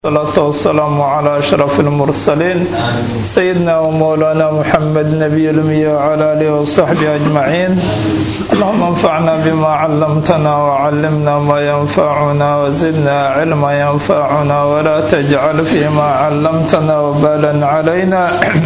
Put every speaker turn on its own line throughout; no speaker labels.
الصلاة والسلام على أشرف المرسلين سيدنا ومولانا محمد نبي الأمي وعلى آله وصحبه أجمعين اللهم انفعنا بما علمتنا وعلمنا ما ينفعنا وزدنا علما ينفعنا ولا تجعل فيما علمتنا وبالا علينا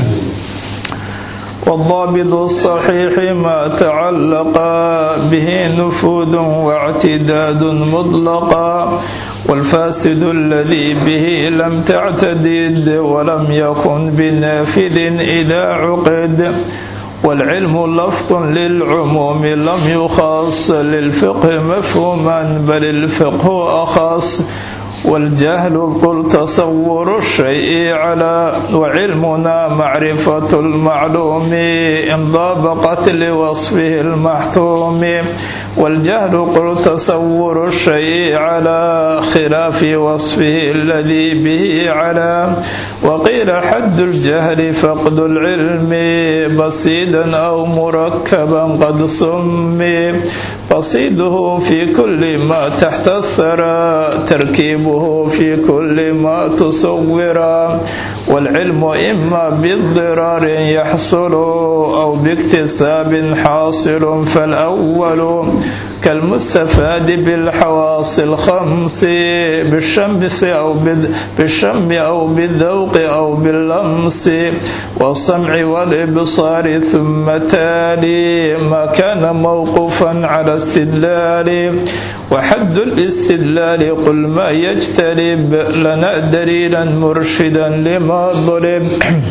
والضابط الصحيح ما تعلق به نفوذ واعتداد مطلقا والفاسد الذي به لم تعتدد ولم يكن بنافذ إذا عقد والعلم لفظ للعموم لم يخص للفقه مفهوما بل الفقه أخص والجهل قل تصور الشيء على وعلمنا معرفة المعلوم إن ضابقت لوصفه المحتوم والجهل قل تصور الشيء على خلاف وصفه الذي به على وقيل حد الجهل فقد العلم بسيدا أو مركبا قد سمي بسيده في كل ما تحت الثرى تركيبه في كل ما تصور والعلم إما باضطرار يحصل أو باكتساب حاصل فالأول كالمستفاد بالحواس الخمس بالشمس أو بالشم أو بالذوق أو باللمس والسمع والإبصار ثم تالي ما كان موقوفا على استدلال وحد الاستدلال قل ما يجتلب لنا دليلا مرشدا لما ضرب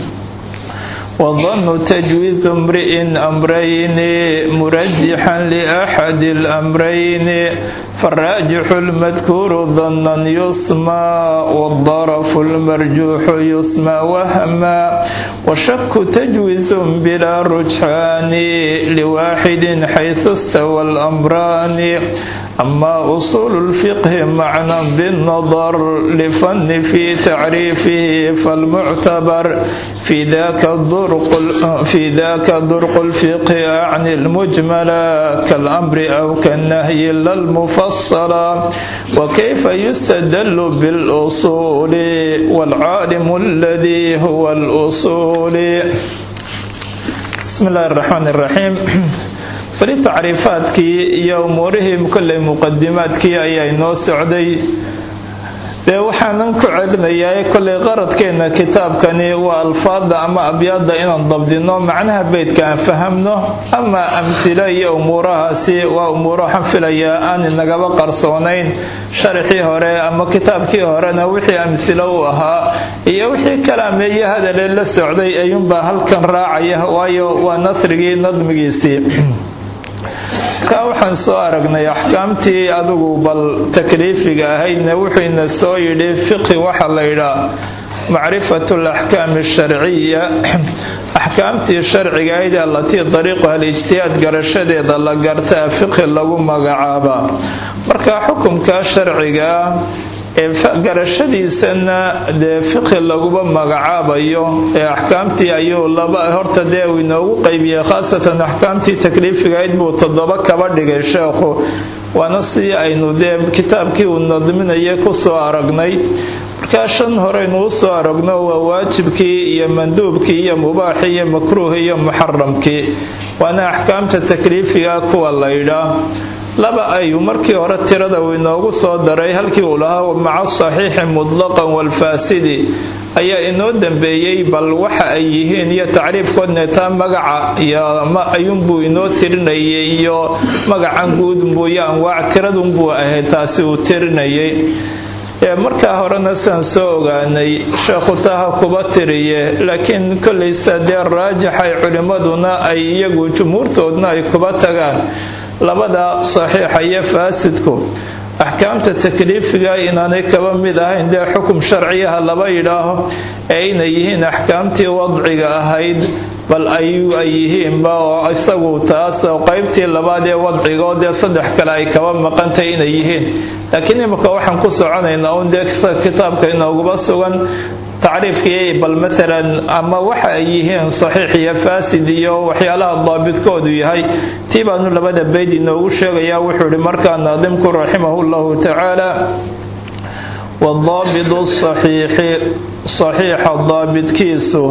وظن تجويز امرئ أمرين مرجحا لأحد الأمرين فالراجح المذكور ظنا يسمى والضرف المرجوح يسمى وهما والشك تجويز بلا رجحان لواحد حيث استوى الأمران أما أصول الفقه معنى بالنظر لفن في تعريفه فالمعتبر في ذاك الدرق في ذاك درق الفقه أعني المجمل كالأمر أو كالنهي لا المفصل وكيف يستدل بالأصول والعالم الذي هو الأصول بسم الله الرحمن الرحيم fali tacriifaadkii iyo umuurihii kolley muqadimaadkii ayaa inoo socday dee waxaanan ku celinayaa kolley qaradkeenna kitaabkani waa alfaada ama abyaada inaan dabdino macnaha beydka aan fahamno ama amhilo iyo umuurahaasi waa umuuro waxaan filayaa aan inagaba qarsoonayn sharaxii hore ama kitaabkii horena wixii amhilo u ahaa iyo wixii kalaameeye hadalee la socday ayuunbaa halkan raacaya waayo waa nasrigii nadmigiisii markaa waxaan soo aragnay axkaamtii adigu bal takliifiga ahaydna wuxuuna soo yidhi fiqi waxaa la yidhaa macrifatu alaxkaami asharciya axkaamtii sharciga ahayd allatii dariiquha alijtihaad garashadeeda la gartaa fiqi lagu magacaabaa marka xukumka sharciga ah ee garashadiisana dee fiqhi laguba magacaabayo ee axkaamtii ayuu laba horta dee uu inoogu qaybiyey khaasatan axkaamtii takliifigahayd buu toddoba kaba dhigay sheekhu waana si aynu dee kitaabkii uu nadminaya kusoo aragnay markaa shan horeynuu soo aragno waa waajibkii iyo manduubkii iyo mubaaxii iyo makruuhii iyo muxaramkii waana axkaamta takliifiga kuwa la ydhaa laba ayuu markii hore tirada uu inoogu soo daray halkii uu lahaa maca saxiixi mutlaqan walfaasidi ayaa inoo dambeeyey bal waxa ay yihiin iyo tacriifkoodna taa magaca iyo ayuunbuu inoo tirinayay iyo magacan guudunbuu iyo anwaac tiradunbuu ahayd taasi uu tirinayay markaa horena saan soo ogaanay sheekhu taha kuba tiriye laakiin kollaysa dee raajaxay culimmaduna ay iyagu jumhuurtoodna ay kuba tagaan labada saxiixa iyo faasidku axkaamta takliifiga inaanay kaba mid ahayn dee xukum sharciyaha laba yidhaaho ee inay yihiin axkaamtii wadciga ahayd bal ayuu ay yihiinba oo isagu taas qaybtii labaad ee wadcigaoo dee saddex kale ay kaba maqantay inay yihiin laakiin imika waxaan ku soconaynaa un dee kitaabka inooguba sugan tacriifkii bal maalan ama waxa ay yihiin saxiix iyo faasid iyo waxyaalaha daabidkoodu yahay tii baanu labada beyd inoogu sheegayaa wuxuu ihi markaa naadimku raximahu llahu tacaala wadaabidu saxiixi saxiixa daabidkiisu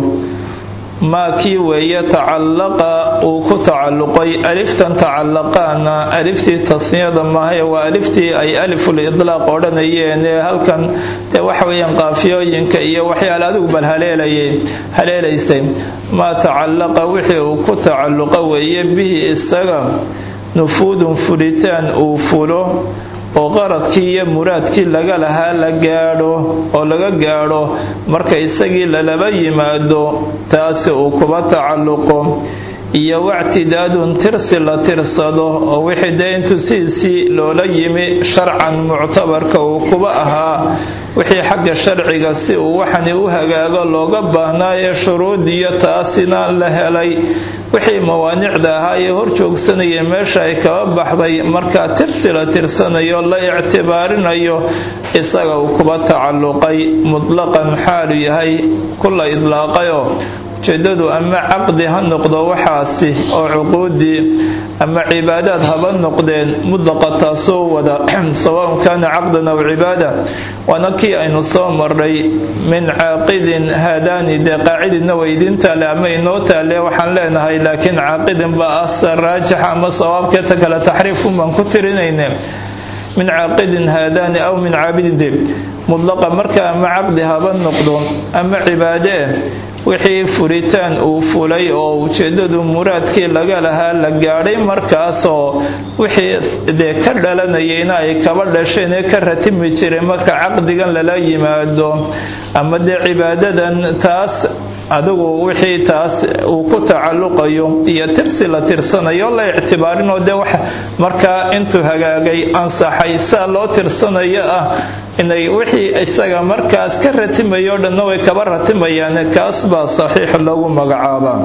maa kii weeye tacallaqa uu ku tacalluqay aliftan tacallaqaana aliftii tasniyada maahae waa aliftii ay aliful idlaaq odhanayeen ee halkan dee waxa weeyaan qaafiyooyinka iyo waxyaala adigu bal haleelayay haleelaysay maa tacallaqa wixii uu ku tacalluqa weeye bihi isaga nufuudun fulitaan uu fulo oo qaradkii iyo muraadkii laga lahaa la gaadho oo laga gaadho marka isagii lalaba yimaado taasi uu kuba tacalluqo iyo wactidaadun tirsi la tirsado oo wixii dee intuu sidiisii loola yimi sharcan muctabarka uu kuba ahaa wixii xagga sharciga si uu waxani u hagaago looga baahnaa ee shuruudiyo taasina la helay wixii mawaanicda ahaa ee hor joogsanaya meesha ay kaba baxday markaa tirsi la tirsanayo la ictibaarinayo isaga uu kuba tacalluqay mutlaqan xaalu yahay kula idlaaqayoo ujeedadu ama caqdi ha noqdo waxaasi oo cuquudii ama cibaadaad haba noqdeen mudlaqa taasoo wada sawaun kaana caqdan aw cibaada waana kii aynu soo maray min caaqidin haadaani dee qaacidina weydiin taale ama inoo taale waxaan leenahay laakiin caaqidin baa asar raajixa ama sawaabkeeta kale taxriifun baan ku tirinayne min caaqidin haadaani aw min caabidinde mudlaqa marka ama caqdi haba noqdo ama cibaade eh wixii furitaan uu fulay oo ujeedadu muraadkii laga lahaa la gaadhay markaasoo wixii dee ka dhalanayayna ay kaba dhasheen ee ka ratimi jiray marka caqdigan lala yimaado ama dee cibaadadan taas adigu wixii taas uu ku tacalluqayo iyo tirsi la tirsanayo la ictibaarinoo dee wax markaa intuu hagaagay ansaxay saa loo tirsanayo ah inay wixii isaga markaas ka ratimayo dhanna way kaba ratimayaan kaas baa saxiix lagu magacaabaa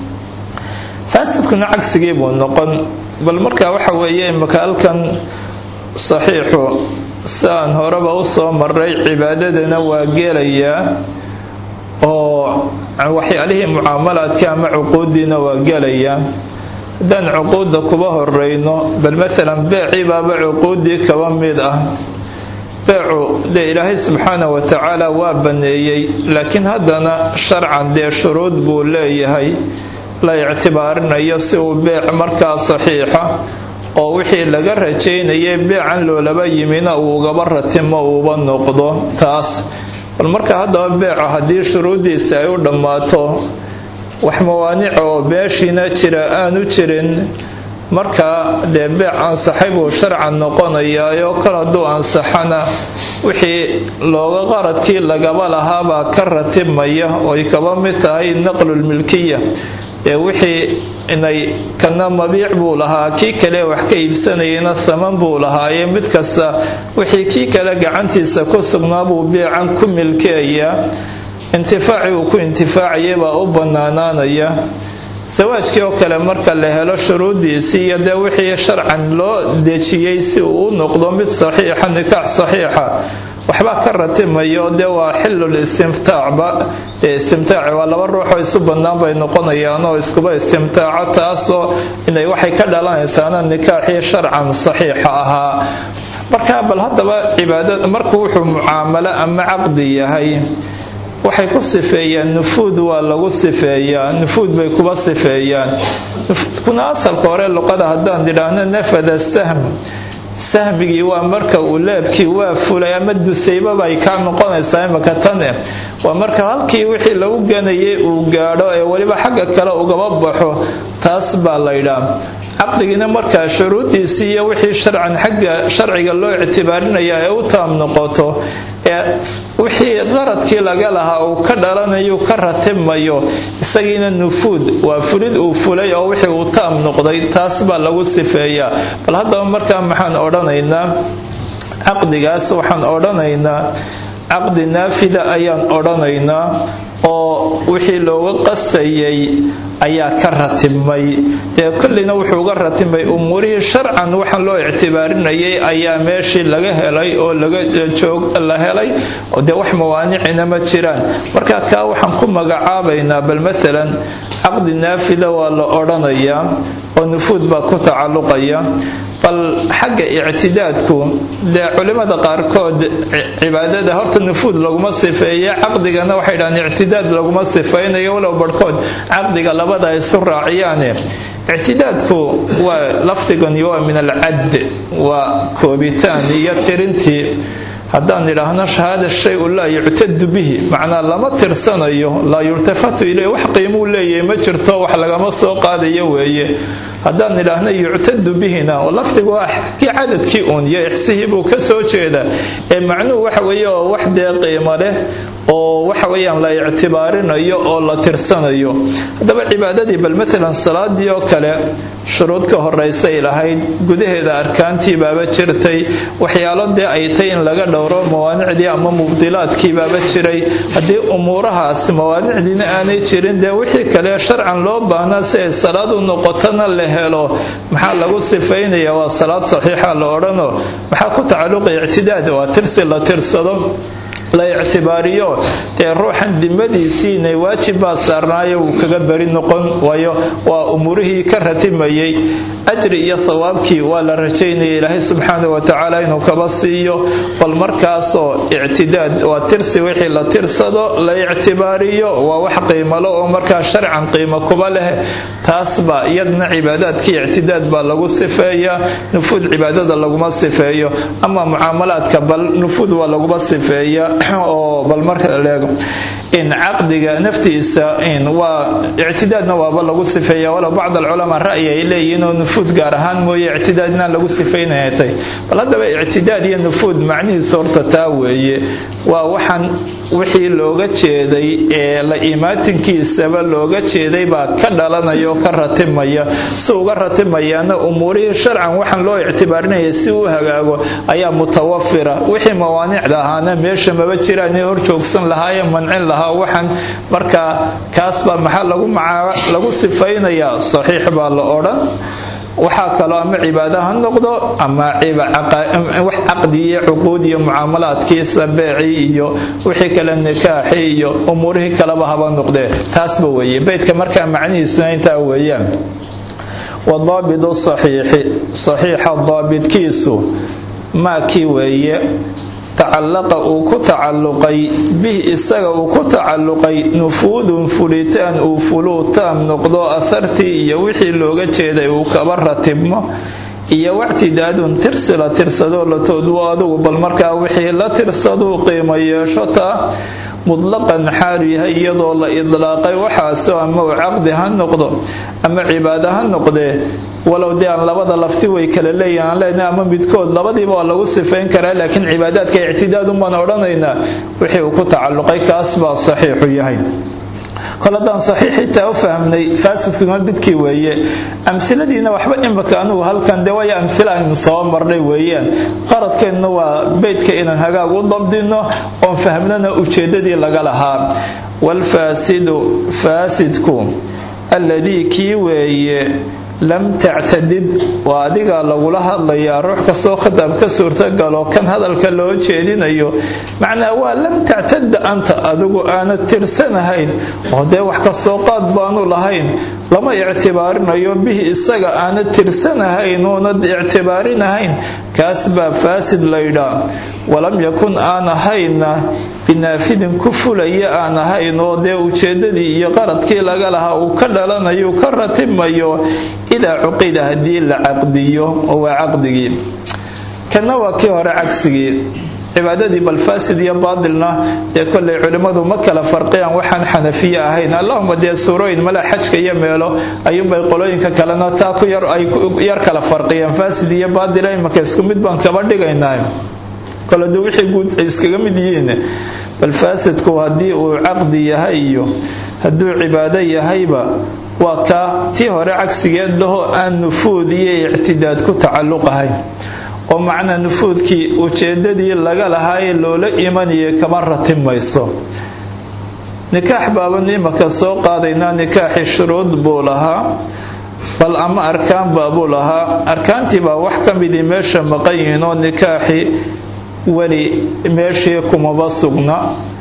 faasidkuna cagsigii buu noqon bal markaa waxa weeye imaka halkan saxiixu saan horeba u soo maray cibaadadana waa gelayaa oo waxyaalihii mucaamalaadka ama cuquudiina waa gelayaa haddaan cuquudda kuba horeyno bal maalan beecii baaba cuquudii kaba mid ah beecu dee ilaahay subxaana wa tacaala waa baneeyey laakiin haddana sharcan dee shuruud buu leeyahay la ictibaarinayo si uu beec markaa saxiixa oo wixii laga rajaynayay beecan loolaba yimina uu ugaba ratimo uuba noqdo taas bal marka haddaba beeca haddii shuruuddiisa ay u dhammaato wax mawaanica oo beeshiina jira aanu jirin markaa dee beec ansaxay buu sharcan noqonayaayoo kal hadduu ansaxana wixii looga qaradkii lagaba lahaabaa ka ratibmaya oy kaba mid tahay naqlulmilkiya ee wixii inay kana mabiic buu lahaa kii kale wax ka iibsanayana thaman buu lahaaye mid kasta wixii kii kale gacantiisa ku sugnaa buu beecan ku milkeeyaa intifaaci uu ku intifaacayay baa u bannaanaanaya sawaajkii oo kale marka la helo shuruuddiisii iyo dee wixii sharcan loo dejiyey si uu u noqdo mid saxiixa nikaax saxiixa waxbaa ka ratimayo dee waa xilul istimtaacba ee istimtaaci waa laba ruuxoo isu bannaan bay noqonayaan oo iskuba istimtaaco taasoo inay waxay ka dhalanaysaana nikaaxii sharcan saxiixa ahaa marka bal haddaba cibaadada markuu wuxuu mucaamalo ama caqdi yahay waxay ku sifeeyaan nufuud waa lagu sifeeyaa nufuud bay kuba sifeeyaan nufuudkuna asalka hore luqada haddaan idhaahno nafada sahm sahmigii waa marka uu leebkii waa fulay ama dusaybabay kaa noqonaysaa imaka tane waa marka halkii wixii lagu ganayay uu gaadho ee weliba xagga kale ugaba baxo taas baa laydhaa caqdigiina markaa shuruuddiisii iyo wixii sharcan xagga sharciga loo ictibaarinaya ee u taam noqoto ee wixii qaradkii laga lahaa uu ka dhalanayo ka ratibmayo isagiina nufuud waa fulid uu fulay oo wixii uu taam noqday taas baa lagu sifeeyaa bal haddaba markaa maxaan odhanaynaa caqdigaas waxaan odhanaynaa caqdi naafida ayaan odhanaynaa oo wixii looga qastayay ayaa ka ratibmay dee kolleyna wuxuu uga ratibmay umuurihii sharcan waxaan loo ictibaarinayay ayaa meeshii laga helay oo laga la helay dee wax mawaanicina ma jiraan marka kaa waxaan ku magacaabaynaa bal maalan caqdi naafila waa la odhanayaa oo nufuud baa ku tacalluqaya bal xagga ictidaadku dee culimmada qaarkood cibaadada horta nufuud laguma sifeeye caqdigana waxay dhahaan ictidaad laguma sifaynayo walow barhkood caqdiga labada ay isu raaciyaane ictidaadku waa lafdigani waa min alcadd waa koobitaan iyo tirintii haddaan idhaahno shahaada shay-u laa yuctadu bihi macnaa lama tirsanayo laa yultafatu iley wax qiimuu leeyahay ma jirto wax lagama soo qaadayo weeye haddaan idhaahno yuctadu bihina oo lafdigu waa kii cadadkii uun iyo ixsihii buu ka soo jeeda ee macnuhu waxa weeye oo wax dee qiimo leh oo waxa weeyaan la ictibaarinayo oo la tirsanayo haddaba cibaadadii bal maalan salaadii oo kale shuruud ka horeysay lahayd gudaheeda arkaantii baaba jirtay waxyaalo dee ay tay in laga dhowro mawaanicdii ama mubdilaadkii baaba jiray haddii umuurahaas mawaanicdiina aanay jirin dee wixii kale sharcan loo baahnaa si ay salaad u noqotona la helo maxaa lagu sifaynaya waa salaad saxiixa la odhano maxaa ku tacalluqaya ictidaad waa tirsi la tirsado la ictibaariyo dee ruuxan dimadiisiina waajib baa saarnaayo wuu kaga beri noqon waayo waa umuurihii ka ratimayay ajri iyo thawaabkii waa la rajaynaya ilaahay subxaana wa tacaala inuu kaba siiyo bal markaasoo ictidaad waa tirsi wixii la tirsado la ictibaariyo waa wax qiimalo oo markaa sharcan qiimo kuba leh taasba iyadna cibaadaadkii ictidaad baa lagu sifeeyaa nufuud cibaadada laguma sifeeyo ama mucaamalaadka bal nufuud waa laguma sifeeya oo bal marka leego in caqdiga naftiisa in waa ictidaadna waaba lagu sifeeya walow bacd alculamaa ra'yi ay leeyihiin oo nufuud gaar ahaan mooye ictidaad inaan lagu sifaynayatay bal haddaba ictidaad iyo nufuud macnihiisa horta taa weeye waa waxaan wixii looga jeeday ee la imaatinkiisaba looga jeeday baa ka dhalanaya oo ka ratimaya si uga ratimayaana umuurihii sharcan waxaan loo ictibaarinaya si uu hagaago ayaa mutawafira wixii mawaanicda ahaana meesha maba jiraan hor joogsan lahaayee mancin lahaa waxaan markaa kaasbaa maxaa lagu sifaynayaa saxiix baa la odhan waxaa kaloo ama cibaado ha noqdo ama wax caqdi iyo cuquud iyo mucaamalaadkiisa beecii iyo wixii kale nikaaxi iyo umuurihii kaleba haba noqdee taasba weeye beydka markaa macnihiisuna intaa weeyaan wadaabidu saxiixi saxiixa daabidkiisu maakii weeye tacallaqa uu ku tacalluqay bih isaga uu ku tacalluqay nufuudun fulitaan uu fuluu taam noqdo ahartii iyo wixii looga jeeday uu kaba ratibmo iyo wactidaadun tirsi la tirsadoo la toodwo adugu bal markaa wixii la tirsaduu qiimo yeesho taa mudlaqan xaalu yahay iyadoo la idlaaqay waxaasoo ama uu caqdi ha noqdo ama cibaado ha noqdee walow dee aan labada lafti way kala leeyihin aan leenahay ama midkood labadiiba waa lagu sifayn karaa laakiin cibaadaadka ictidaadun baan odhanaynaa wixii uu ku tacalluqay kaas baa saxiixu yahay kol haddaan saxiixitaa u fahmnay faasidkuna didkii weeye amiladiina waxba imika anugu halkan de waayo amila aynu soo marnay weeyaan qaradkeennuna waa beydka inaan hagaag u dabdino oon fahmnana ujeedadii laga lahaa waalfaasidu faasidku alladii kii weeye lam tactadid waa adigaa lagula hadlayaa ruux kastoo khitaab ka suurtagalo kan hadalka loo jeedinayo macnaa waa lam tactada anta adigu aanad tirsanahayn oo dee wax kasoo qaad baanu lahayn lama ictibaarinayo bihi isaga aanad tirsanahayn oonad ictibaarinahayn kaas baa faasid laydhaa walam yakun aan ahayna binaafidin ku fulaya aan ahayn oo dee ujeedadii iyo qaradkii laga lahaa uu ka dhalanayo ka ratimayo idaa cuqida haddii la caqdiyo oo waa caqdigii kana waa kii hore cagsigii cibaadadii bal faasid iyo baatilna dee kollay culimmadu ma kala farqiyaan waxaan xanafiye ahayn allahuma dee suurooyin male xajka iyo meelo ayuunbay qolooyinka kalena taa ku yar ay yar kala farqiyaan faasid iyo baatila imaka isku mid baan kaba dhigaynaa kole de wixii guud ay iskaga mid yihiin bal faasidku haddii uu caqdi yahay iyo hadduu cibaado yahayba waa kaa tii hore cagsigeed lahoo aan nufuud iyo ictidaad ku tacalluq ahayn oo macnaa nufuudkii ujeedadii laga lahaayee loola imanayay kama ratimayso nikaax baaban imaka soo qaadaynaa nikaaxi shuruud buu lahaa bal ama arkaan baabuu lahaa arkaantii baa wax ka midii meesha maqan yihiin oo nikaaxi weli meeshii kumaba sugna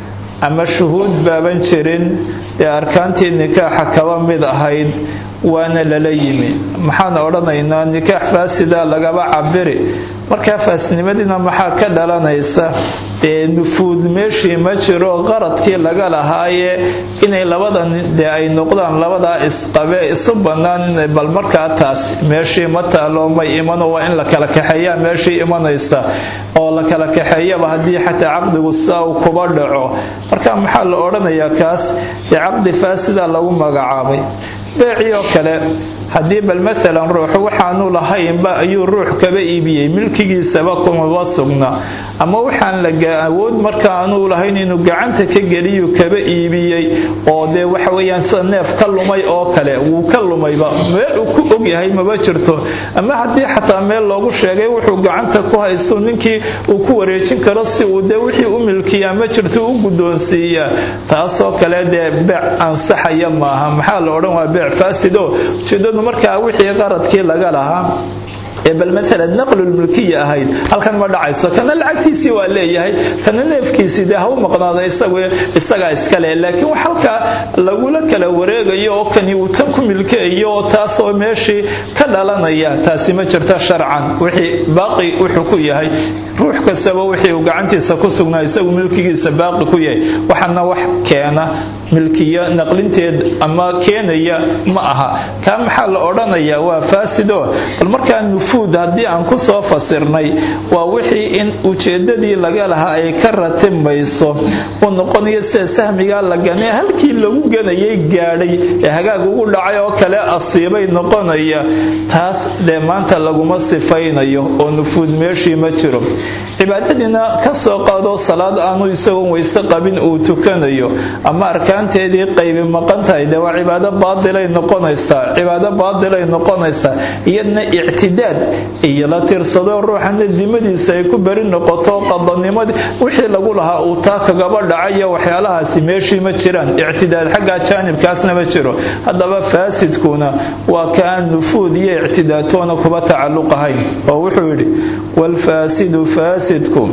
ama shuhuud baaban jirin ee arkaantii nikaaxa kaba mid ahayd waana lala yimi maxaan odhanaynaa nikaax faasida lagaba cabiri markaa faasnimadiina maxaa ka dhalanaysa dee nufuud meeshii ma jiro qaradkii laga lahaaye inay labadan dee ay noqdaan labadaa isqabe isu bannaan bal markaa taas meeshii ma taalo may imano waa in la kala kaxeeyaa meeshii imanaysa oo la kala kaxeeyaba haddii xataa caqdigu sidaa uu kuba dhaco marka maxaa la odhanayaa kaas dee caqdi faasida lagu magacaabay beecii oo kale haddii bal maalan ruuxu waxaanu lahaynba ayuu ruux kaba iibiyey milkigiisaba kumaba sugna ama waxaan la awood marka aanuu lahayn inuu gacanta ka geliyu kaba iibiyey oo dee waxa weyaan sida neef ka lumay oo kale wuu ka lumayba meel uu ku ogyahay maba jirto ama haddii xataa meel loogu sheegay wuxuu gacanta ku haysto ninkii uu ku wareejin karo si uu dee wixii u milkiyaa ma jirto u guddoonsiiyaa taasoo kale dee beec ansaxaya maaha maxaa la odhan waa beec faasido ujeedadu markaa wixii qaradkii laga lahaa ee bal maalan naqlulmulkiya ahayd halkan ma dhacayso kana lacagtiisii waa leeyahay kana neefkiisii dee ha u maqnaada isagaa iskale laakiin wax halkaa lagula kala wareegayo oo kani uu tan ku milkeeyo oo taasoo meeshii ka dhalanaya taasi ma jirta sharcan wixii baaqi wuxuu ku yahay ruux kastaba wixii uu gacantiisa ku sugnaa isagu milkigiisa baaqi ku yahay waxana wax keena milkiya naqlinteed ama keenaya ma aha kaa maxaa la odhanayaa waa faasido bal markaa nufuud haddii aan ku soo fasirnay waa wixii in ujeedadii laga lahaa ay ka ratimayso uu noqonayo sida sahmigaa la ganee halkii lagu ganayay gaadhay ee hagaag ugu dhacay oo kale asiibay noqonaya taas dee maanta laguma sifaynayo oo nufuud meeshii ma jiro cibaadadiina ka soo qaado salaad aanu isagoon weyse qabin uu tukanayo ama arkaanteedii qaybi maqan tahay dee waa cibaado baadilay noqonaysaa cibaado baadilay noqonaysaa iyadna ictidaad iyo la tirsado ruuxana dimadiisa ay ku beri noqoto qadanimadii wixii lagu lahaa uu taa kagaba dhacayo waxyaalahaasi meeshii ma jiraan ictidaad xagga jaanibkaasna ma jiro haddaba faasidkuna waa kaan nufuud iyo ictidaadtoona kuba tacalluqahayn oo wuxuu yidhi waalfaasidu faasidku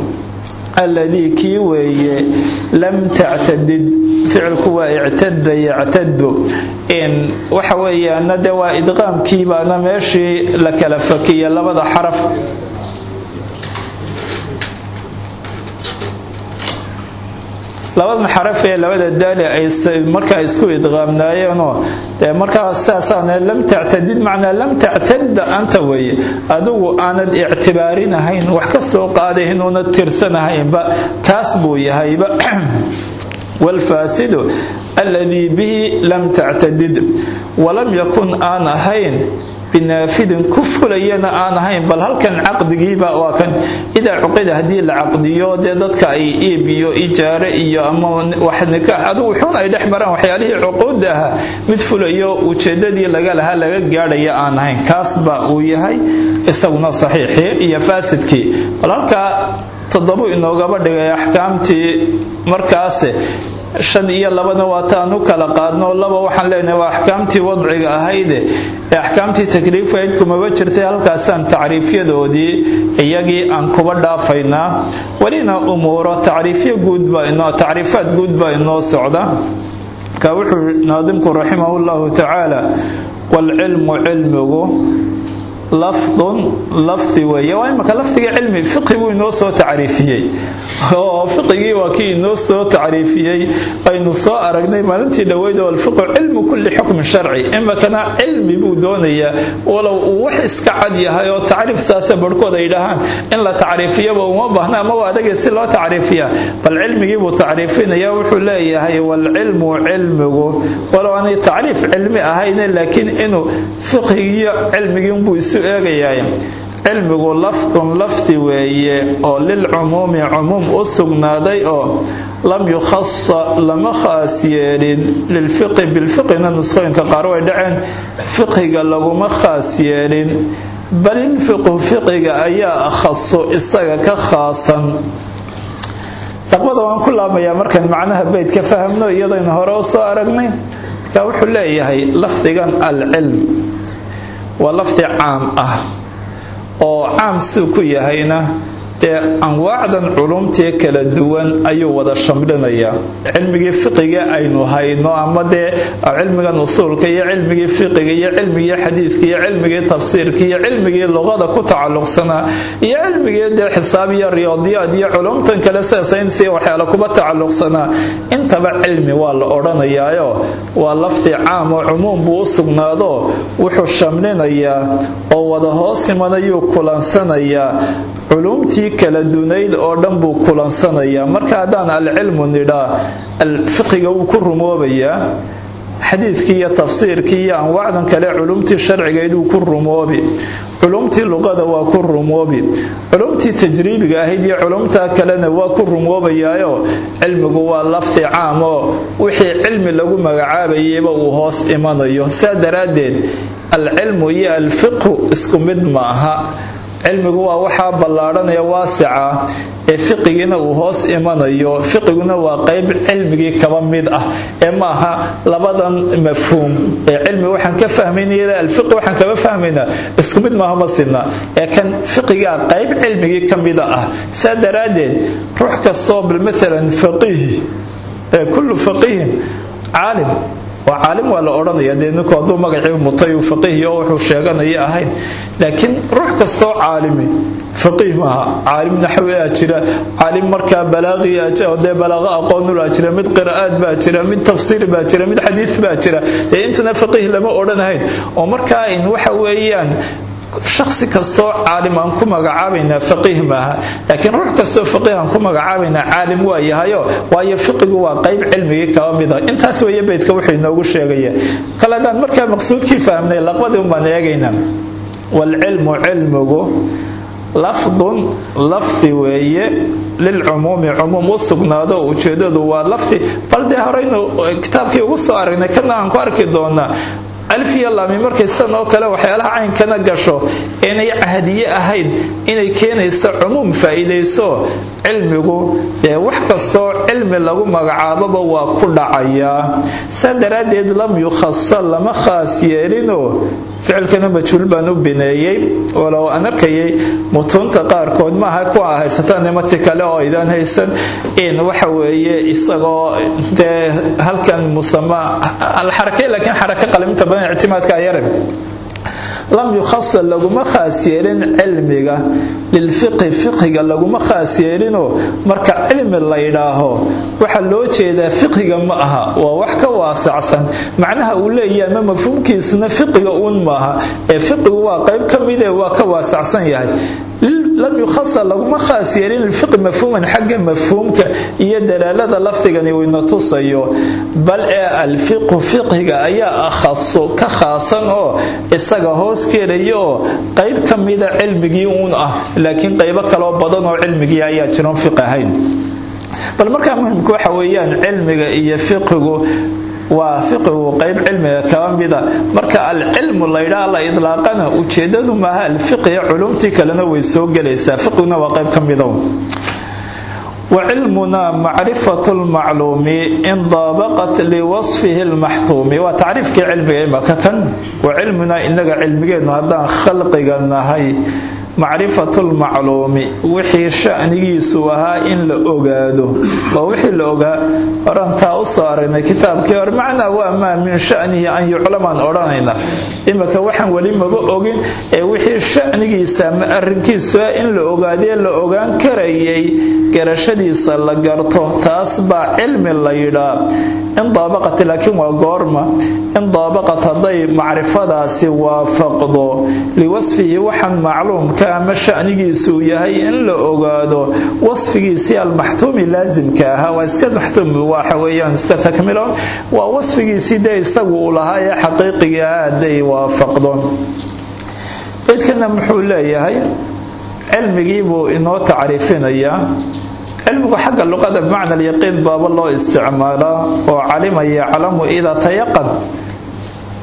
alladii kii weeye lam tactadid ficilku waa ictada yactadu waxa weeyaana de waa idqaamkiibaana meeshii la kala fakiya labada xaraf labada xaraf ee labada daali ay markaa isku idqaamnaayeenoo dee markaa sidaasaana lam tactadid macnaa lam tactada anta weeye adigu aanad ictibaarinahayn wax ka soo qaadayn una tirsanahaynba kaas buu yahayba waalfaasidu alladii bihi lam tactadid walam yakun aan ahayn binaafidin ku fulayana aan ahayn bal halkan caqdigiiba waa kan idaa cuqida haddii la caqdiyo dee dadka ay iib iyo ijaare iyo ama wax nikaax adigu xun ay dhex maraan waxyaalihii cuquudda ahaa mid fulayo ujeedadii laga lahaa laga gaadhaya aan ahayn kaasba uu yahay isaguna saxiixii iyo faasidkii bal halkaa toddobu inoogaba dhigay axkaamtii markaase shan iyo labana waataan u kala qaadno laba waxaan leenahay waa axkaamtii wadciga ahayde ee axkaamtii takliifayd kumaba jirtay halkaasaan tacriifyadoodii iyagii aan kuba dhaafaynaa welina umuuro tacriifyo guudbatacriifaad guud baa inoo socda marka wuxuu naadimku raximah llahu tacaala waalcilmu cilmigu lafdun lafdi weeye waa imaka lafdiga cilmi fiqi buu inoo soo tacriifiyey oo fiqigii waa kii inoo soo tacriifiyey aynu soo aragnay maalintii dhoweyd oo alfiqu cilmu kulli xukmin sharci imakana cilmi buu doonayaa walow uu wax iska cad yahay oo tacriif saase barhkood ay dhahaan in la tacriifiyaba uma baahna ama waa adagay si loo tacriifiya bal cilmigii buu tacriifinaya wuxuu leeyahay waalcilmu cilmigu walow aanay tacriif cilmi ahayne laakiin inuu fiqigiiyo cilmigiinbuu isu eegayaay cilmigu lafdun lafdi weeye oo lilcumuumi cumuum u sugnaaday oo lam yukhasa lama khaas yeelin lilfiqi bilfiqina nusqooyinka qaar way dhaceen fiqiga laguma khaas yeelin bal ilfiqu fiqiga ayaa akhaso isaga ka khaasan laqbada waan ku laabmayaa markaan macnaha beyd ka fahamno iyadaynu hore u soo aragnay marka wuxuu leeyahay lafdigan alcilm waa lafdi caam ah oo caam siduu ku yahayna dee anwaacdan culumtii kala duwan ayuu wada shamlinayaa cilmigii fiqiga aynu hayno ama dee cilmigan usuulka iyo cilmigii fiqiga iyo cilmigii xadiidka iyo cilmigii tafsiirka iyo cilmigii luqada ku tacalluqsanaa iyo cilmigii dee xisaab iyo riyaadiyaad iyo culumtan kale sida saynsiga waxyaala kuba tacalluqsanaa intaba cilmi waa la odhanayaayo waa lafdi caam oo cumuum buu u sugnaado wuxuu shamlinayaa oo wada hoos imanayuu kulansanayaa culumtii kala dunayd oo dhan buu kulansanayaa marka haddaan alcilmu nidhaa fiqiga wuu ku rumoobayaa xadiidkii iyo tafsiirkii iyo anwaacdan kale culumtii sharcigayd wuu ku rumoobi culumtii luqada waa ku rumoobi culumtii tajriibiga ahayd iyo culumtaa kalena waa ku rumoobayaayo cilmigu waa lafdi caam oo wixii cilmi lagu magacaabayayba uu hoos imanayo saa daraaddeed alcilmu iyo alfiqhu isku mid ma aha cilmigu waa waxaa ballaadhanaya waasica ee fiqigiina uu hoos imanayo fiqiguna waa qayb cilmigii kaba mid ah ee maaha labadan mafhuum ee cilmi waxaan ka fahmayna alfiqi waxaan kaba fahmaynaa isku mid maaha ma sidna ee kan fiqigaa qayb cilmigii ka mida ah saa daraaddeed ruux kastoo bal maalan faqiihi ee kullu faqiihin caalim waa caalim waa la odhanaya dee ninku hadduu magacii mutay uu faqiihiyo wuxuu sheeganaya ahayn laakiin ruux kastoo caalimi faqiih maaha caalim naxwi aa jira caalim markaa balaaqi dee balaaqo aqoonul aa jira mid qiraa'aad baa jira mid tafsiir baa jira mid xadiid baa jira dee intana faqiih lama odhanahayn oo markaa in waxa weeyaan shaksi kastoo caalim aan ku magacaabaynaa faqiih maaha laakiin ruux kastoo faqiih aan ku magacaabaynaa caalim waa yahayo waayo fiqigu waa qayb cilmigii kaba mida intaas weeye beydka wuxuu inoogu sheegaya kale haddaan markaa maqsuudkii fahmnay laqbadii umbaan eegaynaa waalcilmu cilmigu lafdun lafdi weeye lilcumuumi cumuum u sugnaado ujeedadu waa lafdi bal dee horeynu kitaabkii ugu soo aragnay kana aan ku arki doonaa alf iyo laami markay sidan oo kale waxyaalaha caynkana gasho inay cahdiye ahayd inay keenayso cumuum faa'iidayso cilmigu ee wax kastoo cilmi lagu magacaaboba waa ku dhacayaa saa daraaddeed lam yukhasa lama khaas yeelinoo ficilkana majhuul baan u bineeyey walow aan arkayay mutuunta qaarkood maaha kuwa haysataan nimati kale oo idaan haysan in waxa weeye isagoo dee halkan musama alxarakay laakiin xaraka qaliminta badan ictimaadka ayare lam yukhasa laguma khaas yeelin cilmiga lilfiqhi fiqhiga laguma khaas yeelinoo marka cilmi la yidhaaho waxaa loo jeedaa fiqhiga ma aha waa wax ka waasacsan macnaha uu leeyahay ma mafhuumkiisuna fiqiga uun maaha ee fiqigu waa qayb ka mid ee waa ka waasacsan yahay lam yukhasa laguma khaas yeelin lilfiqi mafhuuman xagga mafhuumka iyo dalaalada lafdigani uu ina tusayo bal ee alfiqhu fiqhiga ayaa akhaso ka khaasan oo isaga hoos gelaya oo qayb ka mida cilmigii uun ah laakiin qaybo kaloo badan oo cilmigii ayaa jiron fiq ahayn bal markaa muhimka waxa weeyaan cilmiga iyo fiqigu waa fiqigu qayb cilmiga kaba mida marka alcilmu laydhaa la idlaaqana ujeedadu maaha alfiqiya culumtii kalena way soo gelaysaa fiqiguna waa qayb ka mida وعلمنا معرفة المعلوم إن ضابقت لوصفه المحتوم وتعريف علمي إما كان وعلمنا إنك علمي هذا خلقنا نهي macrifatu lmacluumi wixii shanigiisu ahaa in la ogaado waa wixii la ogaa horantaa u soo aragnay kitaabkii hore macnaa waa maa min shanihi an yuclamaan odhanayna imika waxaan weli maba ogin ee wixii shanigiisa ama arrinkiisuah in la ogaadee la ogaan karayay garashadiisa la garto taas baa cilmi la yidhaa in daabaqat laakiin waa goorma in daabaqat hadday macrifadaasi waafaqdo liwasfihi waxaan macluumka ama shanigiisuu yahay in la ogaado wasfigiisii almaxtuumi laasimka ahaa waa iska maxtuum waxa weeyaan iska takmilo waa wasfigiisii dee isagu uu lahaa ee xaqiiqiga ah hadday waafaqdo beydkana muxuu leeyahay cilmigii buu inoo tacriifinayaa cilmigu xagga luqada bimacna alyaqiin baaba loo isticmaalaa oo calima yaclamu idaa tayaqan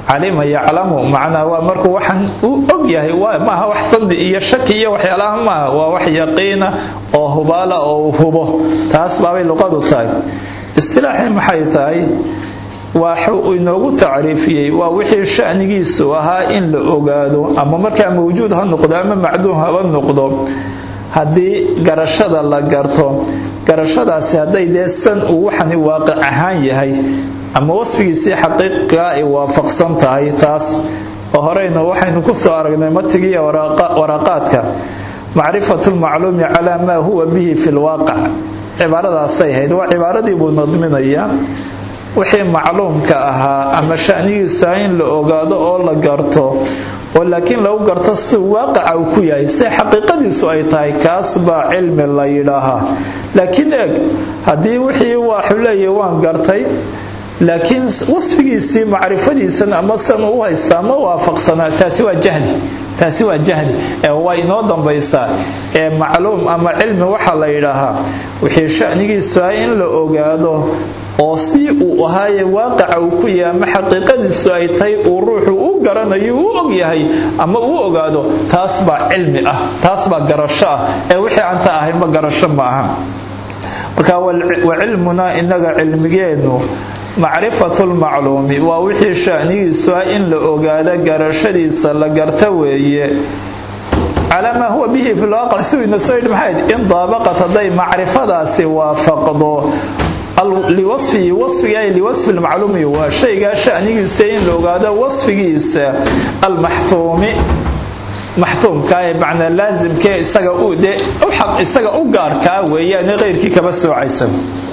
calima yaclamu macnaa waa markuu waxaan uu og yahay maaha wax dandi iyo shaki iyo waxyaalaha maaha waa wax yaqiina oo hubaala oo uu hubo taas baabay luqadu tahay istilaaxii maxay tahay waxuu inoogu tacriifiyey waa wixii shanigiisu ahaa in la ogaado ama markaa mawjuud ha noqdo ama macduum haba noqdo haddii garashada la garto garashadaasi hadday dee san uu waxani waaqic ahaan yahay ama wasfigiisii xaqiiqiga ay waafaqsan tahay taas oo horeynu waxaynu ku soo aragnay matigiiyo waraaqaadka macrifatu lmacluumi calaa maa huwa bihi fi lwaaqic cibaaradaasay ahayd waa cibaaradii buu nadminayaa wixii macluumka ahaa ama shanigiisa in la ogaado oo la garto oo laakiin lagu garto si waaqica uu ku yahay si xaqiiqadiisu ay tahay kaas baa cilmi la yidhaahaa laakiin eeg haddii wixii waxuu leeyahy waan gartay laakiin wasfigiisii macrifadiisan ama san u haystaa ma waafaqsanaa taasi waa jahli taasi waa jahli ee waa inoo dambaysaa ee macluum ama cilmi waxaa la yidhaahaa wixii shanigiisu ah in la ogaado oo si uu ahaaye waaqica uu ku yahay ama xaqiiqadiisu ay tahay uu ruuxu u garanayo uu og yahay ama uu ogaado taas baa cilmi ah taas baa garasho ah ee wixii aanta ahayn ma garasho ma aha marka wa cilmunaa inaga cilmigeennu macrifatu lmacluumi waa wixii shanigiisu ah in la ogaado garashadiisa la garta weeye calaa maa huwa bihi fi lwaaqic siwayna soo yidhi maxayd in daabaqat hadday macrifadaasi waafaqdo liwasfihi wasfiga liwasfi lmacluumi waa shaygaa shanigiisa in la ogaado wasfigiisa almaxtuumi maxtuumka ee macnaa laasimkee isaga dee isaga u gaarkaa weeyaane keyrkii kaba soocaysa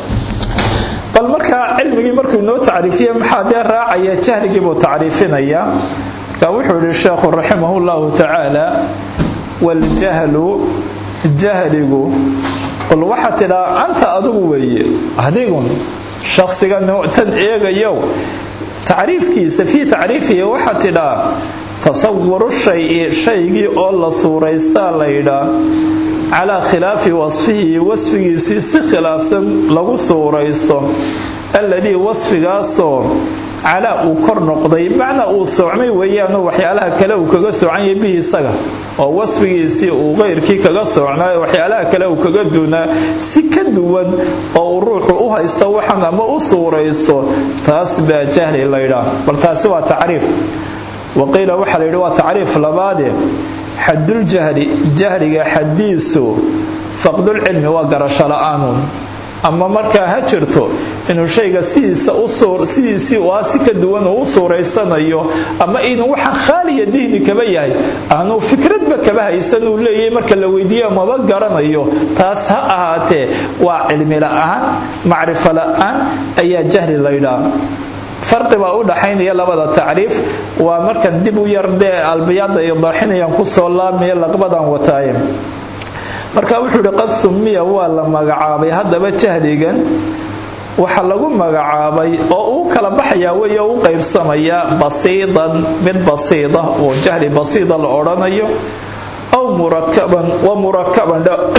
bal markaa cilmigii markuu inoo tacriifiye maxaa dee raacaya jahligii buu tacriifinayaa marka wuxuu yihi sheekhu raximah llahu tacaala waljahlu jahligu qul waxaa tidhaa anta adigu weeye adigun shakhsiga tan eegayow tacriifkiisa fii tacriifihi waxaa tidhaa tasawuru shayi shaygii oo la suuraystaa la yidhaa calaa khilaafi wasfihi wasfigiisii si khilaafsan lagu suuraysto alladii wasfigaasoo calaa uu kor noqday macnaa uu soocmay weeyaanoo waxyaalaha kale uu kaga soocanyay bihi isaga oo wasfigiisii uu keyrkii kaga soocnaa waxyaalaha kale uu kaga duunaa si ka duwan oo uu ruuxu u haysto waxan ama u suuraysto taas baa jahli laydhaa bal taasi waa tacriif waqiila waxaa la yidhi waa tacriif labaade xaduljahli jahliga xaddiisu faqdulcilmi waa garasho la-aanun ama markaa ha jirto inuu shayga sidiisii aa si ka duwan uu u suuraysanayo ama inuu waxa khaaliya dihni kaba yahay aanuu fikradba kaba haysan uu leeyahay marka la weydiiya maba garanayo taas ha ahaatee waa cilmi la-aan macrifo la-aan ayaa jahli laydhaa farqi baa u dhaxaynaya labada tacriif waa markan dib u yar dee albiyaada ay daaxinayaan kusoo laabmaya laqbadan wataaye marka wuxuu ihi qad sumiya waa la magacaabay haddaba jahligan waxa lagu magacaabay oo uu kala baxayaa wey u qaybsamayaa basiidan mid basiida oo jahli basiida la odhanayo aw murakaban wa murakaban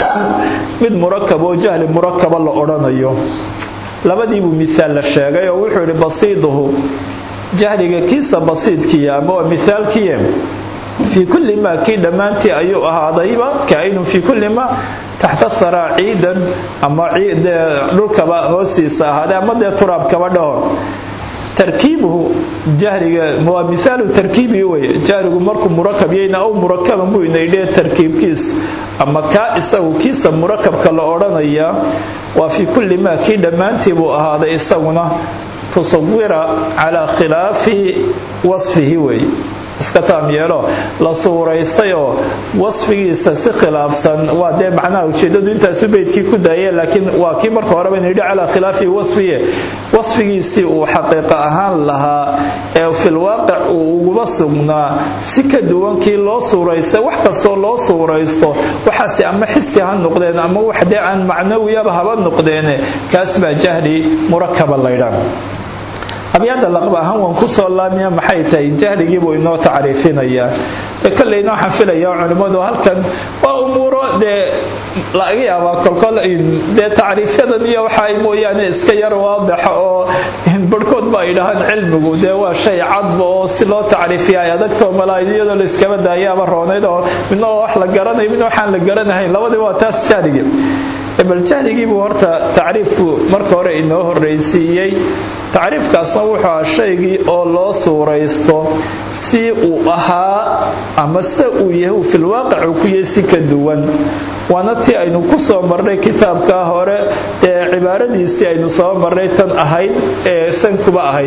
mid murakab oo jahli murakaba la odhanayo labadiibuu miaal la sheegay oo wuxuu ihi basiiduhu jahliga kiisa basiidkiya ama waa miaalkiye fii kulli maa kii dhammaantii ayuu ahaadayba kaainun fii kulli maa taxta saraa ciidan ama dhulkaba hoostiisa ahaaday ama dee turaabkaba dhahor tarkiibuhu jahliga waa miaalu tarkiibii wey jahligu markuu murakab yayna aw murakaban buu inaydhee tarkiibkiisu ama kaa isagu kiisa murakabka la odhanayaa waa fii kulli maa kii dhammaantii buu ahaaday isaguna tusawira calaa khilaafi wasfihi wey iska taam yeelo la suuraystay oo wasfigiisa si khilaafsan waa dee macnaha ujeedadu intaasu beydkii ku daayee laakiin waa kii marka horeba inayidhi calaa khilaafi wasfiye wasfigiisii uu xaqiiqa ahaan lahaa ee filwaaqic uu uguba sugnaa si ka duwan kii loo suuraystay wax kastoo loo suuraysto waxaase ama xisi ha noqdeen ama wax dee aan macnawiyaba haba noqdeene kaas baa jahli murakaba laydhaa abyaada laqba ahaan waan ku soo laamiya maxay tahay jahligiibuu inoo tacriifinayaa koleyna waxaan filayaa culimmadu halkan waa umuuro dee laga yaabaa kolkol dee tacriifyadan iyo waxa mooyaane iska yar waadaxa oo barhkood kolba ay dhahaan cilmigu dee waa shay cadba oo si loo tacriifiya ay adagtoo malaaid iyadoo la iskaba daayaaba roonayd oo midna waa wax la garanayo midna waxaan la garanahayn labadii waa taas jahliga bal jahligiibuu horta tacriifku marka hore inoo horraysiiyey tacriifkaasna wuxuu aha shaygii oo loo suuraysto si uu ahaa ama se uu yahay uu filwaaqic uu ku yahay si ka duwan waana tii aynu ku soo marnay kitaabkaa hore ee cibaaradiisii aynu soo marnay tan ahayd ee san kuba ahayd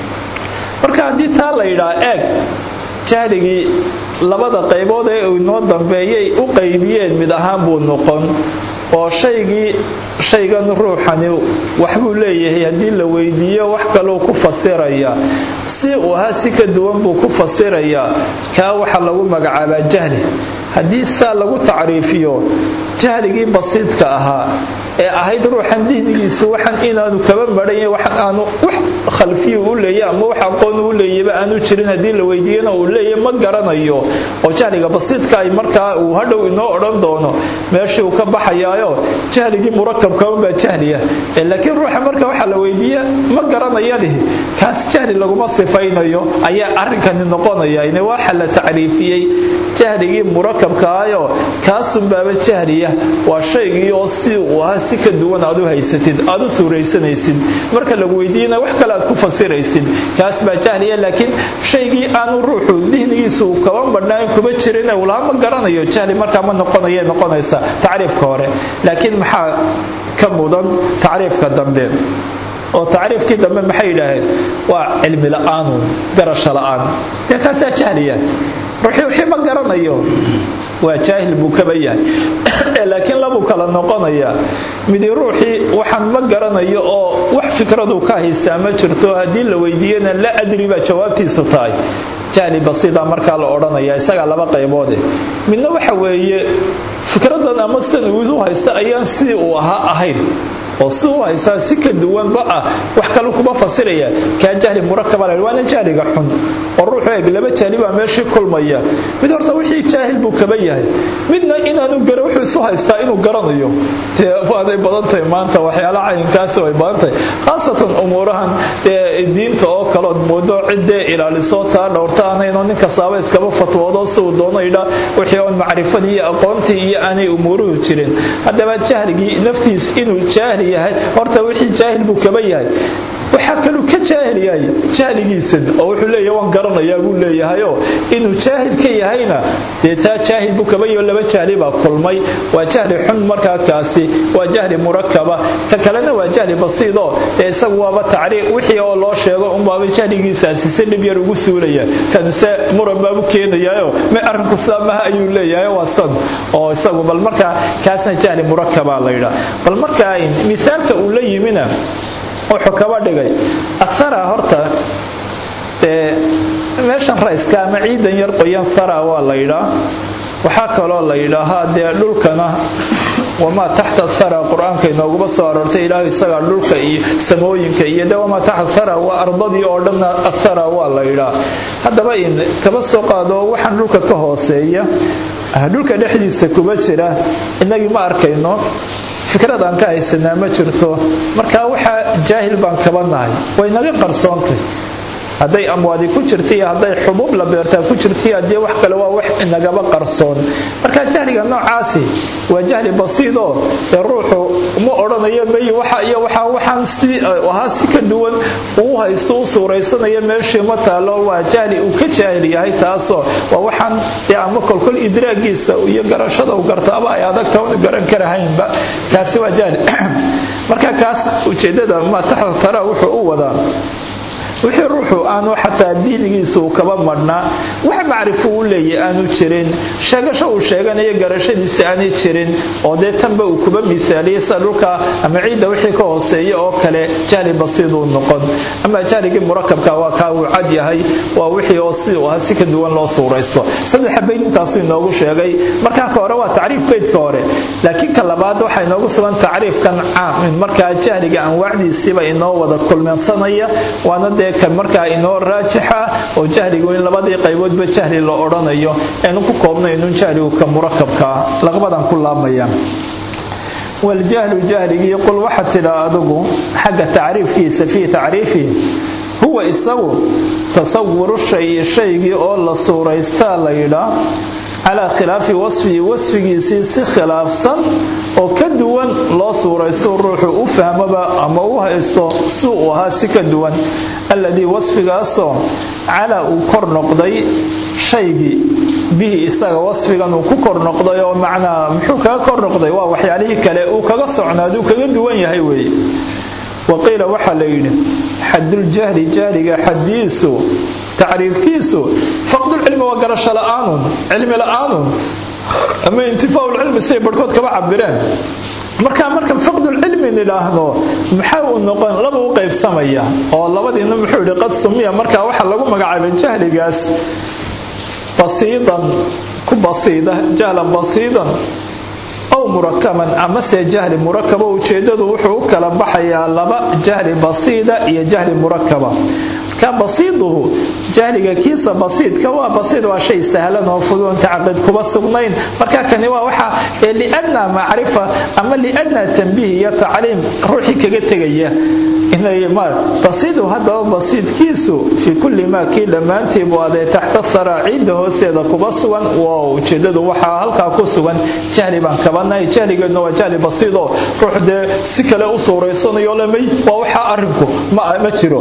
marka haddii taa la yidhaha eeg jahligii labada qaybood ee uu inoo dambeeyay u qaybiyeen mid ahaan buu noqon oo shaygii shaygan ruuxani waxbuu leeyahay haddii la weydiiyo wax kaluu ku fasiraya si uu ahaa si ka duwan buu ku fasirayaa kaa waxa lagu magacaabaa jahli haddii saa lagu tacriifiyo jahligii basiidka ahaa ee ahayd ruuxan dihnigiisu waxan inaanu kaba marhanya waxan aanu wax khalfiyu u leeya ama wax aqoon u leeyaba aanu jirin haddii la weydiiyana uu leeya ma garanayo oo jahliga basiidka ay markaa uu hadhow inoo odhan doono meeshii uu ka baxayaayo jahligii murakabka unbaa jahliya laakiin ruuxa marka waxa la weydiiya ma garanaya lihi kaas jahli laguma sifaynayo ayaa arrinkani noqonaya ine waxa la tacriifiyey jahligii murakabkaayo kaasunbaaba jahliya waa shaygii oo si uu ahaa si ka duwan aad u haysatid aad u suuraysanaysid marka lagu weydiiyana wax kale aad ku fasiraysid kaas baa jahliya laakiin shaygii aanu ruuxu dihnigiisu kaba badhnaan kuba jirin ulaha ma garanayo jahli markaa ma noqonaya noqonaysa tacriifka hore laakiin maxaa ka mudan tacriifka dambe oo tacriifkii dambe maxay yidhaaheen waa cilmi la'aanu garasho la'aan dee kaasaa jahliya ruuxii wixii ma garanayo waa jaahil buu kaba yahay laakiin labuu kala noqonayaa midi ruuxii waxaan ma garanayo oo wax fikraduu ka haystaa ma jirto haddii la weydiiyana la adri baa jawaabtiisu tahay jahli basiida markaa la odhanaya isagaa laba qayboode midna waxa weeye fikradan ama sidan uu haysta ayaan sidii uu ahaa ahayn oo si u haysaa si ka duwanba ah wax kale kuma fasiraya kaa jahli murakaba la waana jahliga xun oo ruuxu eeg laba jahli baa meeshii kulmaya mid horta wixii jaahil buu kaba yahay midna inaanu gara wuxuu isu haystaa inuu garanayo dee waaday badantahay maanta waxyaala cayinkaasi way badantahay khaasatan umuurahan ee diinta oo kalood moodo ciddee ilaaliso taa dhowrta aanayno nin kastaaba iskaba fatwoodo si uu doono idha wixii oon macrifadii iyo aqoontii iyo aanay umuuruhu jirin haddaba jahligii naftiis inuu jaahli yahay horta wixii jaahil buu kaba yahay waxaa kaluu ka jaahil yahay jahligiisan oo wuxuu leeyahay waan garanayaa buu leeyahayoo inuu jaahil ka yahayna dee taa jaahil buu kaba yaho laba jahli baa kulmay waa jahli xun markaa kaasi waa jahli murakaba ta kalena waa jahli basiidoo ee isagu waaba tacriiq wixii oo loo sheego unbaaba jahligiisaasi si dhib yar ugu suulaya kanse muran baabu keenayaayo ma arrinku saamaha ayuu leeyahay waa san oo isagu bal markaa kaasna jahli murakabaa la yidhaa bal markaa misaalka uu la yimina wuxuu kaba dhigay athara horta meeshan rayska ama ciidan yar qoyan thara waa la yidhaa waxaa kaloo la yidhaahaa dee dhulkana wamaa taxta thara qur-aanka inooguma soo aroortay ilaahu isagaa dhulka iyo samooyinka iyo de wamaa taxta thara waa ardadii oo dhanna athara waa la yidhaa haddaba in kaba soo qaado waxaan dhulka ka hooseeya dhulka dhexdiisa kuba jira inagii ma arkayno fikrad aan ka haysanaa ma jirto marka waxaa jaahil baan kaba nahay way naga qarsoontay hadday amwaadi ku jirta iyo hadday xubuub la beertaa ku jirtaiyo haddii wax kale waa wax inagaba qarsoon marka jahliga noocaasi waa jahli basiidoo ee ruuxu ma odhanayo may waxa iyo waxa waxaan si ahaa si ka duwan uu haysto u suuraysanaya meeshii ma taalo waa jahli uu ka jaahil yahay taasoo waa waxaan dee ama kolkol idraagiisa iyo garashada u gartaaba ay adagta una garan karahaynba kaasi waa jahli marka kaas ujeedada ma taxta tara wuxuu u wadaa wixii ruuxu aanu xataa diinigiisa uu kaba madhnaa wax macrifo u leeyahy aanu jirin sheegasho uu sheeganayo garashadiisa aanay jirin oo dee tanba uu kuba miaaliyay sida dhulka ama ciidda wixii ka hooseeya oo kale jahli basiiduu noqon ama jahligii murakabka waa kaa uu cad yahay waa wixii oo si uu ahaa si ka duwan loo suuraysto saddexa bayd intaasuu inoogu sheegay markaa ka hore waa tacriif baydka hore laakiin ka labaad waxaa inoogu sugan tacriifkan caam markaa jahliga anwaacdiisiiba inoo wada kulmansanaya waana dee kan markaa inoo raajixa oo jahligu in labadii qayboodba jahli la odhanayo aynu ku koobnaynun jahligu ka murakabkaa laqbadan ku laabmayaan waljahlu jahligii qul waxaad tidhaa adigu xagga tacriifkiisa fii tacriifihi huwa isagu tasawuru shayi shaygii oo la suuraystaa la yidhaa calaa khilaafi wasfihi wasfigiisii si khilaafsan oo ka duwan loo suuraysto ruuxu u fahmoba ama u haysto si uu ahaa si ka duwan alladii wasfigaasoo calaa uu kor noqday shaygii bihi isaga wasfigan uu ku kor noqday oo macnaa muxuu kaga kor noqday waa waxyaalihii kale uu kaga socnaaduu kaga duwan yahay weeye waqiila waxaa la yidhi xaduljahli jahliga xadiisu tacriifkiisu faqdulcilmi waa garasho la'aanun cilmi la'aanun ama intifaaulcilmi siday barhkood kaba cabireen markaa marka faqdulcilmi nidhaahno maxaa uu noqon laba u qaybsamaya oo labadiina muxuu yidhi qad sumiya markaa waxaa lagu magacaabay jahligaas basiidan ku basiida jahlan basiidan aw murakaban amase jahli murakaba ujeedadu wuxuu u kala baxayaa laba jahli basiida iyo jahli murakaba marka basiiduhu jahliga kiisa basiidka waa basiid waa shay sahlan oo fudud tacaqid kuba sugnayn marka kani waa waxa liadna macrifa ama liadna tanbiih iyo tacliim ruuxii kaga tegaya basiidu haddaba basiidkiisu fii kulli maa kii dhammaantii buu aday taxta haraa ciidda hoosteeda kuba sugan waa ujeedadu waxaa halkaa ku sugan jahli baan kabanahay jahligeedna waa jahli basiidoo ruux dee si kale u suuraysanayo lamay waa waxaa arrinku ma jiro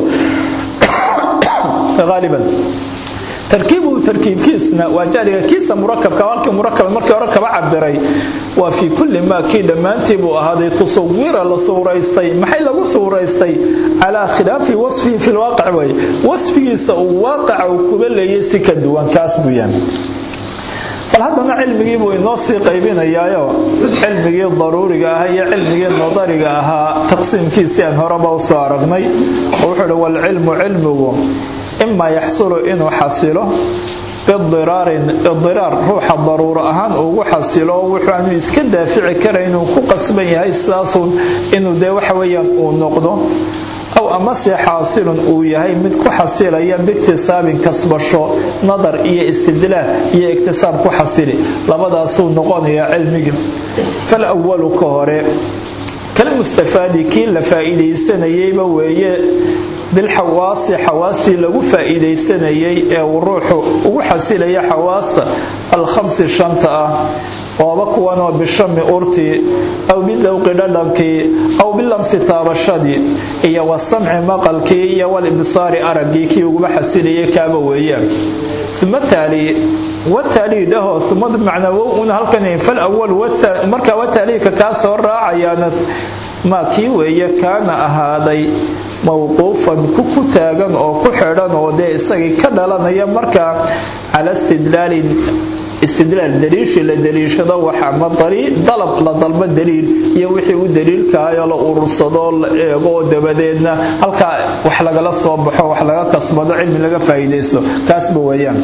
aaliban tarkiibuhu tarkiibkiisna waa jahliga kiisa murakabka halkii murakab markii hore kaba cabiray waa fii kulli maa kii dhammaantii buu ahaaday tusawira la suuraystay maxay lagu suuraystay calaa khilaafi wasfihi fi lwaaqic way wasfigiisa uu waaqaca uu kuba leeyay si ka duwan kaas buu yahay bal haddana cilmigii buu inoo sii qaybinayaayo cilmigii daruuriga ahaa iyo cilmigii nadariga ahaa taqsiimkiisii aan horeba u soo aragnay oo wuxuu hi walcilmu cilmigu imaa yaxsulu inuu xasilo bidiraarin idiraar ruuxa daruuro ahaan ugu xasilo wuxuu aanu iska daafici kara inuu ku qasban yahay sidaasun inuu dee waxa weeyaan uu noqdo aw amase xaasilun uu yahay mid ku xasilaya biiktisaabin kasbasho nadar iyo istidlaal iyo iktisaab ku xasili labadaasuu noqonayaa cilmigii fal awalu ka hore kalmustafaadi kii la faa'iidaysanayeyba weeye bilxawaasi xawaastii lagu faa'iidaysanayay ee uu ruuxu ugu xasilaya xawaasta alkhamsi shanta ah ooba kuwanoo bishami urtii aw bidowqi dhadhankii aw bilamsi taabashadii iyo wasamci maqalkii iyo walibsaari araggii kii uguba xasilayay kaaba weeyaan uma taali wataalii dhaho umadu macnaa un halkan fal awal markaa wataaliika kaa soo raacayaana maa kii weeye kaana ahaaday mawquufan ku ku taagan oo ku xidhan oo dee isagii ka dhalanaya markaa cala istidlaalin istidlaal daliishii la daliishado wax ama dalab la dalbo daliil iyo wixii u daliilkahayo la urursado la eego dabadeedna halkaa wax lagala soo baxo wax laga kasbado cilmi laga faa'iidaysto kaasba weeyaan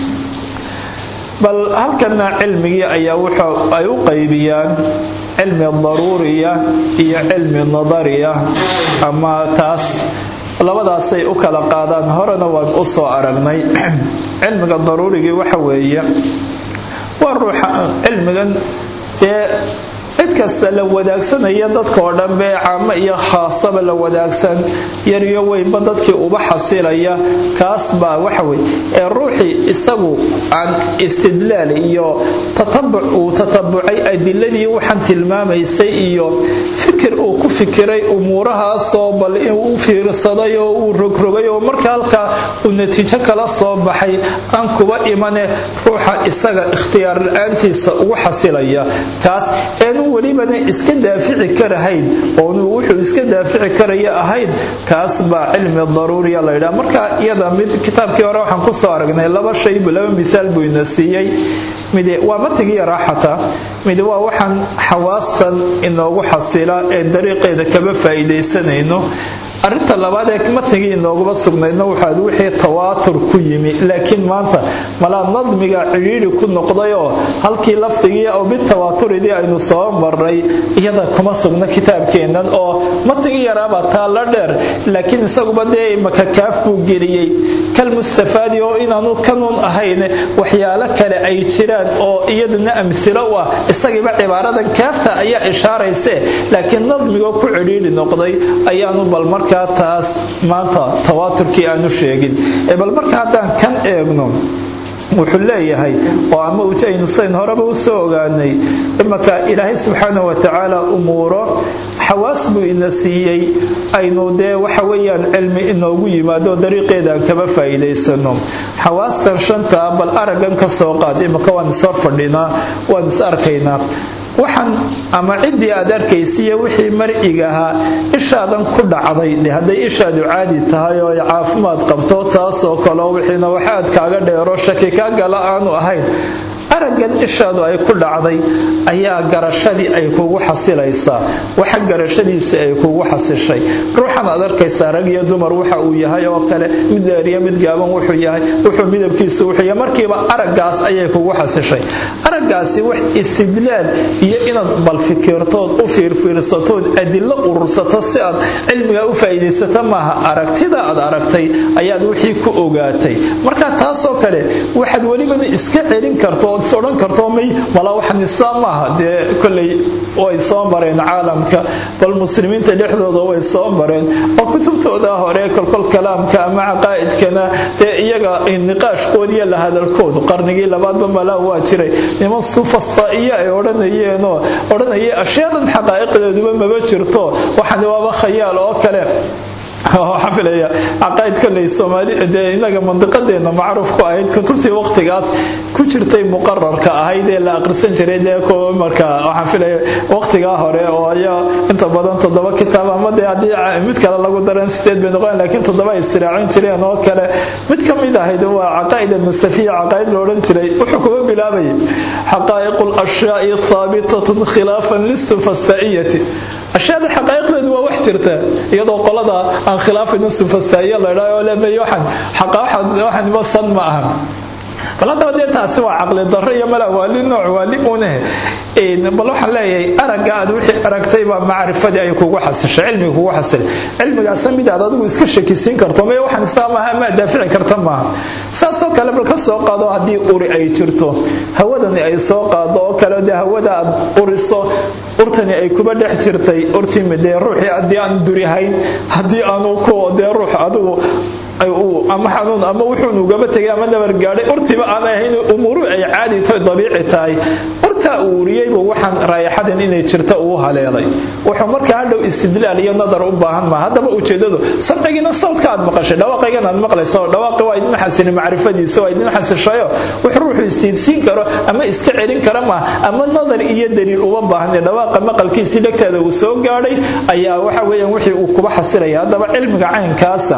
bal halkana cilmigii ayaa ay u qaybiyaan cilmi daruuriya iyo cilmi nadariya ama taas labadaasay u kala qaadaan horena waan u soo aragnay cilmiga daruurigii waxa weeye waa ruuxa cilmigan dee cid kasta la wadaagsanaya dadkaoo dhanbe caamo iyo khaasaba la wadaagsan yariyo weynba dadkii uba xasilaya kaas baa waxawey ee ruuxii isagu aan istidlaal iyo tatabuc uu tatabucay adiladii waxaan tilmaamaysay iyo fikir uu ku fikiray umuurahaasoo bal inuu u fiirsaday oo uu rogrogay oo marka halkaa uu natiijo kala soo baxay aan kuba imane ruuxa isaga ikhtiyaar la-aantiisa ugu xasilaya kaas eenu welibana iska daafici karahayn oonu wuxuu iska daafici karaya ahayn kaas baa cilmi daruuriya laydhaa marka iyada mid kitaabkii hore waxaan kusoo aragnay laba shay laba miaal buu ina siiyey mid waa matigii raaxata mid waa waxaan xawaastan inoogu xasila ee dariiqeeda kaba faa'iidaysanayno arinta labaad ee matnigii inooguma sugnaydna waxaad wixii tawaatur ku yimi laakiin maanta malaa nadmiga cidhiidhi ku noqdayoo halkii lafdigii oo bitawaaaturidii aynu soo marnay iyada kuma sugna kitaabkeennan oo matnigii yaraabaa taa la dheer laakiin isaguba dee makakaaf buu geliyey kalmustafaadi oo inaanu kanuun ahayn waxyaalo kale ay jiraan oo iyaduna amhilo u ah isagiiba cibaaradan kaafta ayaa ishaarayse laakiin nadmigoo ku cidhiidhi noqday ayaanu bal markaa taas maanta tawaaturkii aanu sheegin ee bal marka haddaan kan eegno wuxuu leeyahay oo ama aynu sayn horeba u soo ogaanay imanka ilaahay subxaana wa tacaala umuuro xawaas buu ina siiyey aynu dee waxa weeyaan cilmi inoogu yimaado dariiqeedaan kama faa'iidaysano xawaastan shanta bal araggan ka soo qaad imanka waan isoo fadhinaa waan is arkaynaa waxaan ama ciddii aad arkaysiiyo wixii mar'iga ahaa ishaadan ku dhacday de hadday ishaadu caadi tahay oo ay caafimaad qabto taasoo kaleo wixiina wax aad kaaga dheero shaki kaa gala aanu ahayn araggan ishaadu ay ku dhacday ayaa garashadii ay kugu xasilaysaa waxa garashadiisa ay kugu xasishay ruuxan aad arkaysaa rag iyo dumar waxa uu yahay oo kale mid dheeriyo mid gaaban wuxuu yahay wuxuu midabkiisa wuxuu yahay markiiba araggaas ayay kugu xasishay araggaasi wax istidlaal iyo inaad bal fikirtood u fiirfiirsatood adilo urursato si aad cilmiga u faa'iidaysato maaha aragtida aad aragtay ayaad wixii ku ogaatay marka taasoo kale waxaad welibana iska celin karto ood is odhan karto may mala waxnisaa maaha dee kolley way soo mareen caalamka bal muslimiinta dhexdooda way soo mareen oo kutubtooda hore kolkol kalaamka ama caqaa'idkana dee iyaga niqaashkood iyo la hadalkoodu qarnigii labaadba malaa waa jiray niman sufastaiyo ay odhanayeenoo odhanayay ashyadan xaqaa'iqdeeduba maba jirto waxani waaba khayaal oo kale waxaan filaya caqaa'id kolley soomaali dee inaga mandiqadeena macruuf ku ahayd kutubtii waqtigaas ku jirtay muqararka ahayd ee la aqrisan jiray dee marka waxaan filaya waqtigaa hore oo ayaa inta badan toddoba kitaab ama dee haddii mid kale lagu daran sideed bay noqon laakiin toddoba ay istiraacin jireen oo kale mid ka mid ahayd waa caqaa'ida nasafiya caqaa'id la odhan jiray wuxuu kuga bilaabayay xaqaa'iqu lashyaai thaabitatun khilaafan lisufasta'iyati ashyaada xaqaa'iqdeedu waa wax jirta iyadoo qolada aan khilaafayno sufastaa'iya la idhaa oo leemeeyo waxaan waxaan ma san ma aha bal haddaba dee taasi waa caqli darro iyo mala waali nooc waali uneh bal waxaan leeyahay aragga aad wixii aragtay baa macrifadii ay kugu xasishay cilmiga kugu xasilay cilmigaasa mid aad adigu iska shakisiin karto maya waxaan isaa maaha ma daafici karta maaha saasoo kale bal ka soo qaado haddii uri ay jirto hawadani ay soo qaado oo kale dee hawada aad uriso urtani ay kuba dhex jirtay urtimi dee ruuxii haddii aan durihayn haddii aanu ku dee ruux adigu ama xanuun ama wuxuun ugaba tegay ama nabar gaadhay urtiba aan ahayn umuuru ay caadi tahay dabiici tahay urtaa uu uriyeyba waxaan raayaxadan inay jirta uu haleelay wuxuu markaa hadhow istidlaal iyo nadar u baahan maa haddaba ujeedadu samcigiina sawdka aad maqashay dhawaaqaygan aad maqlayso dhawaaqi waa idin xasini macrifadiisa waa idin xasishayo wuxuu ruuxu istiidsiin karo ama iska celin kara maa ama nadar iyo daliil uba baahan dhawaaqa maqalkiisii dhegtaada uu soo gaadhay ayaa waxa weeyaan wixii uu kuba xasilaya haddaba cilmiga caynkaasa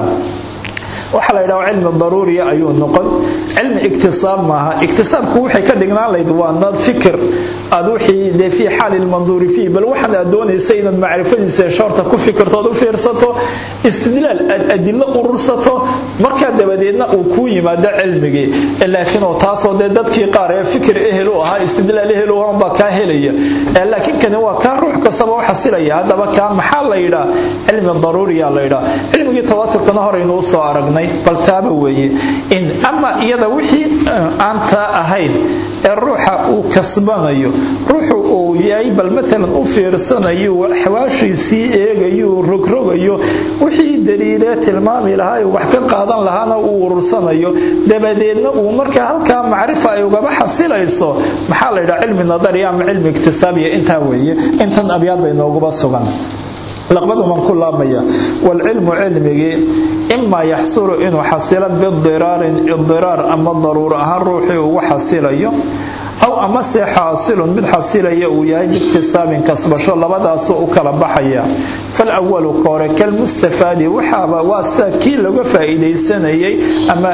waxaa la yidhaha cilmi daruuriya ayuu noqon cilmi iktisaab maaha iktisaabku waxay ka dhignaan layd waa nad fikir aad wixii dee fii xaali lmanduuri fiih bal waxaan aad doonaysa inaad macrifadiisa shoorta ku fikirto ood u fiirsato istidlaal aad adilo urursato markaa dabadeedna uu kuu yimaado cilmigii laakiin oo taasoo dee dadkii qaar ee fikir ehel u ahaa istidlaal ehel u ahaan baa kaa helaya laakiin kani waa kaa ruux kastaba u xasilaya haddaba kaa maxaa la yidhaa cilmi daruuriya la yidhaa cilmigii tawaaturkana horeynuu soo aragnay bal taaba weeye in ama iyada wixii aan taa ahayn ee ruuxa uu kasbanayo ruuxu uu yahay bal maalan u fiirsanayo xawaashiisii eegayo rogrogayo wixii daliilee tilmaami lahaa wax ka qaadan lahaana uu urursanayo dabadeedna uu markaa halkaa macrifa ay ugaba xasilayso maxaa la yidhaha cilmi nadari ama cilmi iktisaabiya intaa weeye intan abyaada inooguba sugan laqbaduman ku laabmaya waalcilmu cilmigii imaa yaxsulu inuu xasilo bidiraarin idiraar ama daruur ahaan ruuxii ugu xasilayo aw amase xaasilun mid xasilaya uu yahay biiktisaabin kasbasho labadaasoo u kala baxaya falawalu kore kalmustafaadi waxaaba waa sida kii laga faa'iidaysanayay ama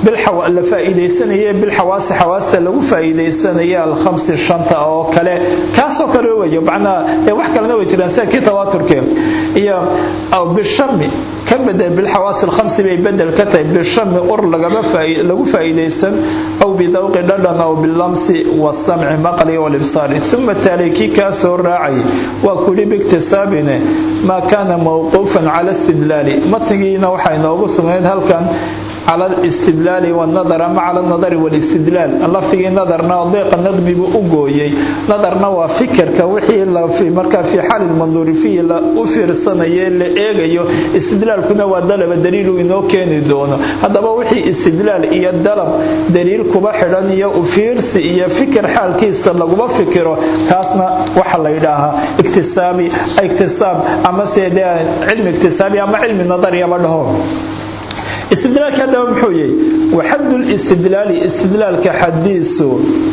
la faa'iidaysanayay bilxawaasi xawaasta lagu faa'iidaysanayay alkhamsi shanta oo kale kaasoo kale weeye macnaa wax kalena way jiraan sida kii tawaaturke iyo bishami ka bedel bilxawaasi alkhamsi bay bedel ka tahay bishami ur lagu faa'iidaysan aw bidawqi dhadhan aw bilamsi wasamci maqli walibsaari uma taali kii kaa soo raacay waa kuli biiktisaabine maa kaana mawquufan cala istidlaali matnigiina waxaa inoogu sugnayd halkan cala alistidlaali wanadar ama cala alnadari walistidlaal lafdigii nadarna deeqa nadmibuu u gooyey nadarna waa fikirka wixii markaa fii xaali lmanduuri fiihi la u fiirsanaye la eegayo istidlaalkuna waa dalaba daliilu inoo keeni doono haddaba wixii istidlaal iyo dalab daliil kuba xidhan iyo ufiirsi iyo fikir xaalkiisa laguma fikiro taasna waxa la yidhaahaa iktisaabi iktisaab ama se dee cilmi iktisaabi ama cilmi nadariyaba dhaho istidlaalka haddaba muxuu yahay waxaddu listidlaali istidlaalka xadiisu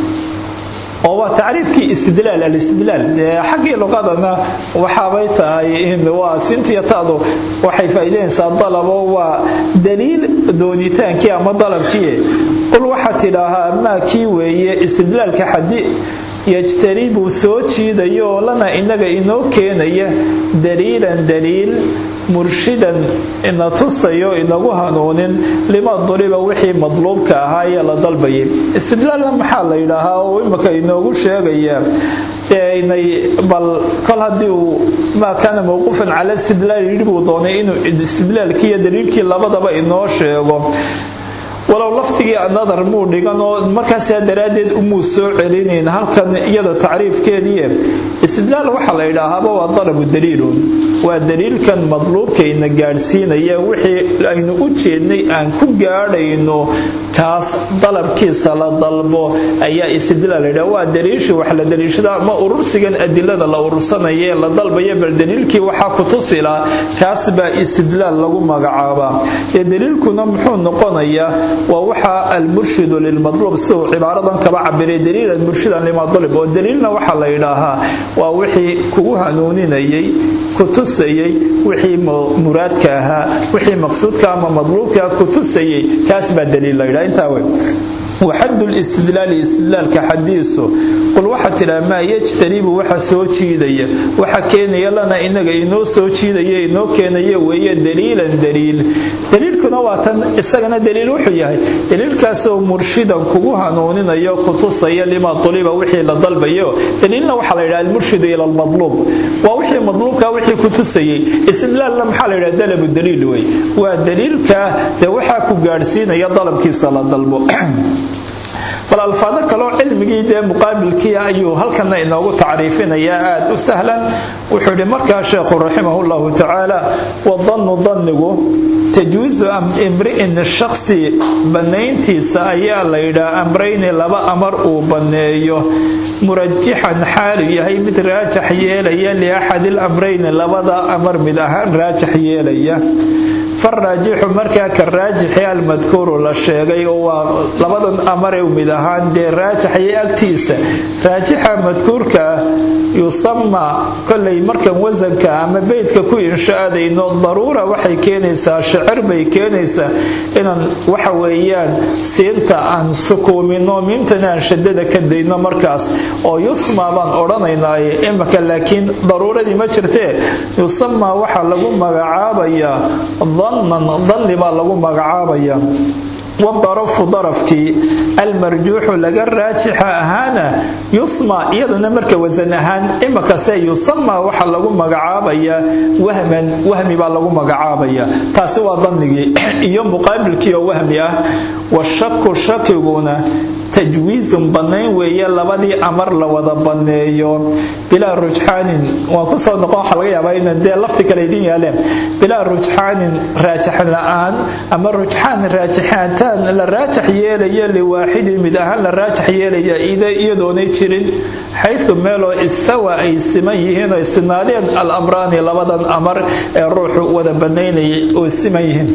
oo waa tacriifkii istidlaal alistidlaal xaggii luqadana waxaabay tahay waa sintiyatadu waxay faa'iidaynaysaa dalabo waa daliil doonitaankii ama dalabkii qul waxaa tidhaahaa maa kii weeye istidlaalka xadi yajtanibuu soo jiidaya oo lana inaga inoo keenaya daliilan daliil murshidan ina tusayo inagu hanuunin lima duriba wixii madluubka ahaa ee la dalbayay istidlaalna maxaa la yidhaahaa oo imika inoogu sheegaya inay bal kol haddii uu maa kaana mawquufan cala istidlaal yidhi buu doonay inuu istidlaalkii iyo daliilkii labadaba inoo sheego walow laftigii nadar muu dhigan oo markaasaa daraaddeed umuu soo celinayn halkan iyada tacriifkeedii istidlaal waxaa la yidhaahaaba waa dalabu daliilun waa daliilkan madluubkayna gaadhsiinaya wixii aynu u jeednay aan ku gaadhayno kaas dalabkiisa la dalbo ayaa istidlaal layidhaha waa daliishii wax la daliishada ama urursigan adilada la urursanaya ee la dalbaya bal daliilkii waxaa ku tusila kaas baa istidlaal lagu magacaabaa ee daliilkuna muxuu noqonayaa waa waxa almurshidu lilmadluub siduu cibaaradan kaba cabiray daliilan murshidan limadlub oo daliilna waxaa la yidhaahaa waa wixii kugu hanuuninayay ku tusayay wixii muraadka ahaa wixii maqsuudka ama madluubka ku tusayay kaas baa daliil la yidhaha intaa wey waxadu listidlaali istidlaalka xadiisu qul waxaa tidhaa maa yajtanibu waxa soo jiidaya waxa keenaya lana inaga inoo soo jiidaya inoo keenaya weeye daliilan daliil daliilkuna waa tan isagana daliil wuxuu yahay daliilkaasoo murshidan kugu hanuuninayo kutusaya lima uliba wixii la dalbayo daliilna waxaa la yidhaha almurshidu ila almadluub waa wixii madluubka wixii ku tusayay istidlaalna maxaa la yidhaha dalabu daliil wey waa daliilka dee waxaa ku gaadhsiinaya dalabkiisa la dalbo bal alfaado kaloo cilmigii dee muqaabilkii ayuu halkana inoogu tacriifinayaa aada u sahlan wuxuu yidhi markaa sheekhu raximah llahu tacaala wadannu dannigu tajwiizu imri'in shaksi bannayntiisa ayaa la yidhaha amrayni laba amar uu banneeyo murajixan xaalu yahay mid raajax yeelaya liaxadi lamrayni labada amar mid ahaan raajax yeelaya faraajixu markaa ka raajixi almadkuuru la sheegay oo waa labadan amare mid ahaan dee raajaxaya agtiisa raajixa madkuurka yusama kolay markan wasanka ama beydka ku inshaadayno daruura waxay keenaysaa shicir bay keenaysaa inaan waxa weeyaan siinta aan sukuumino miimtana aan shadada ka dayno markaas oo yusma baan odhanaynaaye imaka laakiin daruuradii ma jirtee yusama waxaa lagu magacaabayaa dannan danni baa lagu magacaabaya wadarafu darafkii almarjuuxu laga raajixa ahaana yusma iyadana marka wasan ahaan imakase yusama waxaa lagu magacaabayaa wahman wahmi baa lagu magacaabaya taasi waa dannigii iyo muqaabilkii oo wahmi ah washaku shakiguna tajwiizun bannayn weeye labadii amar la wada banneeyo bilaa rujxaanin waan kusoo noqon waxaa laga yaabaa inaan dee lafti kale idin yaaleen bilaa rujxaanin raajax la-aan ama rujxaan raajixaataan la raajax yeelaya liwaaxidin mid ahaan la raajax yeelaya iyadoonay jirin xaysu meeloo istawa ay siman yihiin oo sinaadeen al amraani labadan amar ee ruuxu wada bannaynayay oo siman yihiin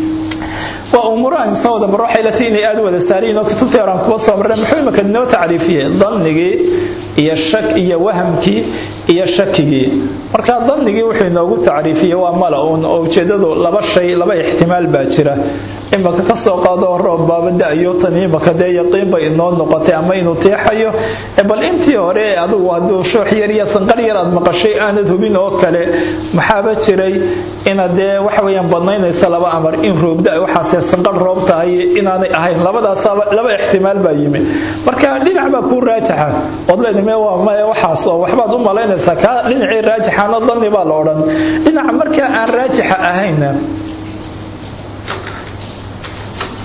waa umuurahan soo wada maro waxay lati inay aada wada saariyiin oo kutubtii horaan kuba soo marreen muxuu imaka inoo tacriifiyey dannigii iyo shak iyo wahamkii iyo shakigii marka dannigii wuxuu inoogu tacriifiyey waa mala-uun oo ujeedadu laba shay laba ixtimaal baa jira imaka ka soo qaado roob baaba da-yo tan imaka dee yaqiin bay inoo noqotay ama inuu teexayo bal intii hore adigu hadduu shoox yar iyo sanqar yar aad maqashay aanad hubin oo kale maxaaba jiray inaad dee waxa weeyaan badnaynaysa laba amar in roobda waxaase sanqar roob tahay inaanay ahayn labadaas laba ixtimaal baa yimi marka dhinac baa kuu raajaxa ood leedame waa maya waxaas oo waxbaad u malaynaysaa kaa dhinacii raajaxaana danni baa la odhan dhinaca markaa aan raajixa ahayna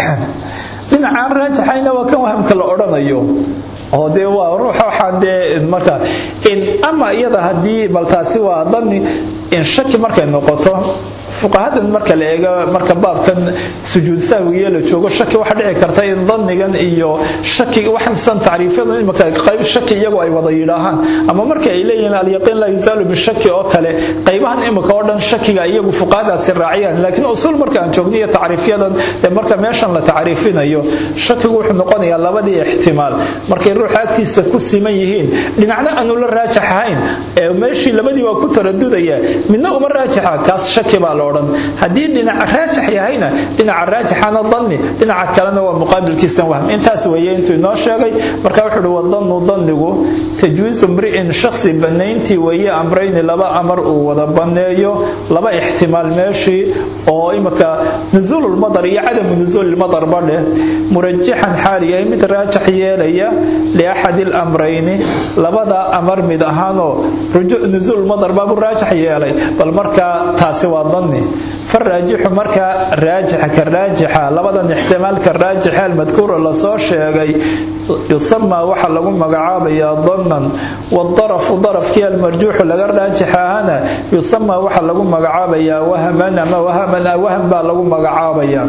dhinacaan raajaxayna waa kan wahamka la odhanayo oo dee waa ruuxa waxaan dee marka ama iyada haddii bal taasi waa dani in shaki markay noqoto fuqahadan marka la eego marka baabkan sujuud sahwigiyo la joogo shaki waxa dhici karta in dhannigan iyo shaki waxan tacriifyadan imika qayb shaki iyagu ay wada yidhaahaan ama marka ay leeyihiin alyaqiin laa yusaalu bishaki oo kale qaybahan imika oo dhan shakiga iyagu fuqahadaasi raaciyaan laakiin usuul marka aan joogno iyo tacriifyadan ee marka meeshan la tacriifinayo shakigu wuxuu noqonayaa labadii ixtimaal markay ruuxa agtiisa ku siman yihiin dhinacna aanu la raajax ahayn ee meeshii labadii waa ku taradudaya midna uma raajaxa kaas shaki baa haddii dhinaca raajax yahayna dhinaca raajaxana danni dhinaca kalena waa muqaabilkiisan wahm intaas weeye intuu inoo sheegay marka wuxuu uhi wadannu dannigu tajwiisu mri'in shakhsi bannayntii weeye amrayni laba amar uu wada banneeyo laba ixtimaal meeshii oo imika nusuululmadar iyo cadamu nusuulilmadar badheh murajixan xaal yahay mid raajax yeelaya liaxadi lamrayni labada amar mid ahaanoo nusuululmadar baabuu raajax yeelay bal markaa taasi waa danni faraajixu markaa raajixa ka raajixa labadan ixtimaalka raajixa almadkuura lasoo sheegay yusamaa waxaa lagu magacaabayaa dannan wadarafu darafkii almarjuuxu laga raajixahana yusamaa waxaa lagu magacaabayaa wahaman ama wahaman waham baa lagu magacaabayaa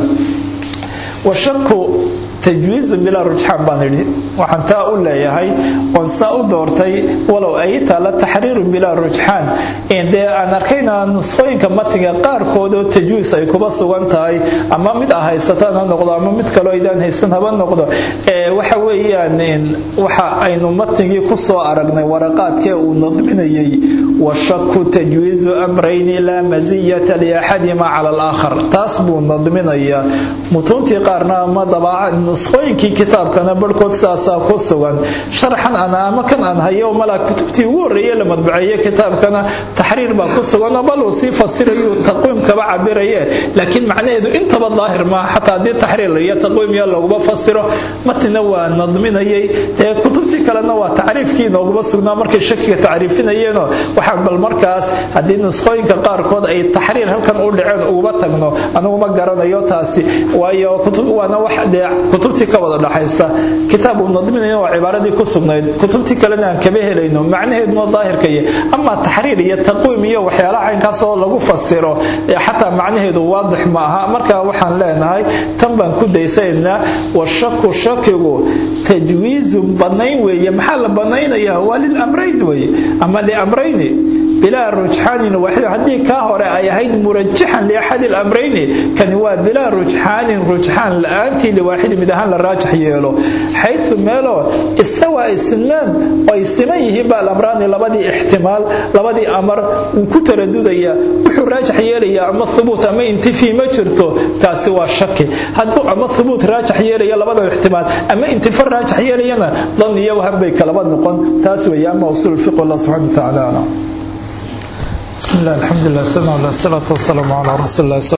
washaku tajwiizu bilaa rujxaan baan idhi waxaan taa u leeyahay oon saa u doortay walow ay taala taxriiru bilaa rujxaan dee aan arkayna nusqooyinka matiga qaarkoodoo tajwiis ay kuba sugan tahay ama mid a haysataan ha noqdo ama mid kaloo aydaan haysan haba noqdo waxa weeyaan waxa aynu matigii ku soo aragnay waraqaadkee uu nadminayay washaku tajwiizu amrayni laa masiyata liaxadima cala alaakhar taas buu nadminayaa mutuuntii qaarna ama dabaaca nusqooyinkii kitaabkana barhkood saasaa ku sugan sharxan ana ama kan aan hayo malaa kutubtii ugu horreeye la madbaceeye kitaabkana taxriir baa ku sugan oo bal uu sii fasirayu taqwiimkaba cabiraye laakiin macnaheedu intaba daahir maaha xataa haddii taxriir iyo taqwiimiya laguma fasiro matina waa nadminayay dee kutubtii kalena waa tacriifkii nooguma sugnaa markay shakiga tacriifinayeenoo waxaan bal markaas haddii nusqooyinka qaarkood ay taxriir halkan u dhaceen uguma tagno aniguma garanayo taasi waayo waana wax dee kutubtii ka wada dhaxaysa kitaab uu nadminayo waa cibaaradii ku sugnayd kutubtii kalena aan kaba helayno macnaheeduna daahirkaya ama taxriir iyo taqwiim iyo waxyaalaha caynkaas oo lagu fasiro xataa macnaheedu waadix ma aha marka waxaan leenahay tan baan ku daysaynaa washaku shakigu tajwiizun banayn weeye maxaa la banaynayaa waa lilamrayn weye ama liamrayni bilaa rujxaanin waaxid haddii kaa hore ay ahayd murajixan liaxadi lamrayni kani waa bilaa rujxaanin rujxaan la-aantii liwaaxidi mid ahaan la raajax yeelo xayu meeloo istawaa ay sinmaan oo ay siman yihiin baa alamraani labadii ixtimaal labadii amar uu ku taradudaya wuxuu raajax yeelayaa ama hubuut ama intifii ma jirto kaasi waa shaki hadduu ama hubuut raajax yeelaya labada ixtimaal ama intifa raajax yeelayana dan iyo wahan bay kalaba noqon taas weeye ama usuul fiq allah subxana wa tacaala aclam بسم الله الحمد لله والصلاة والسلام على رسول الله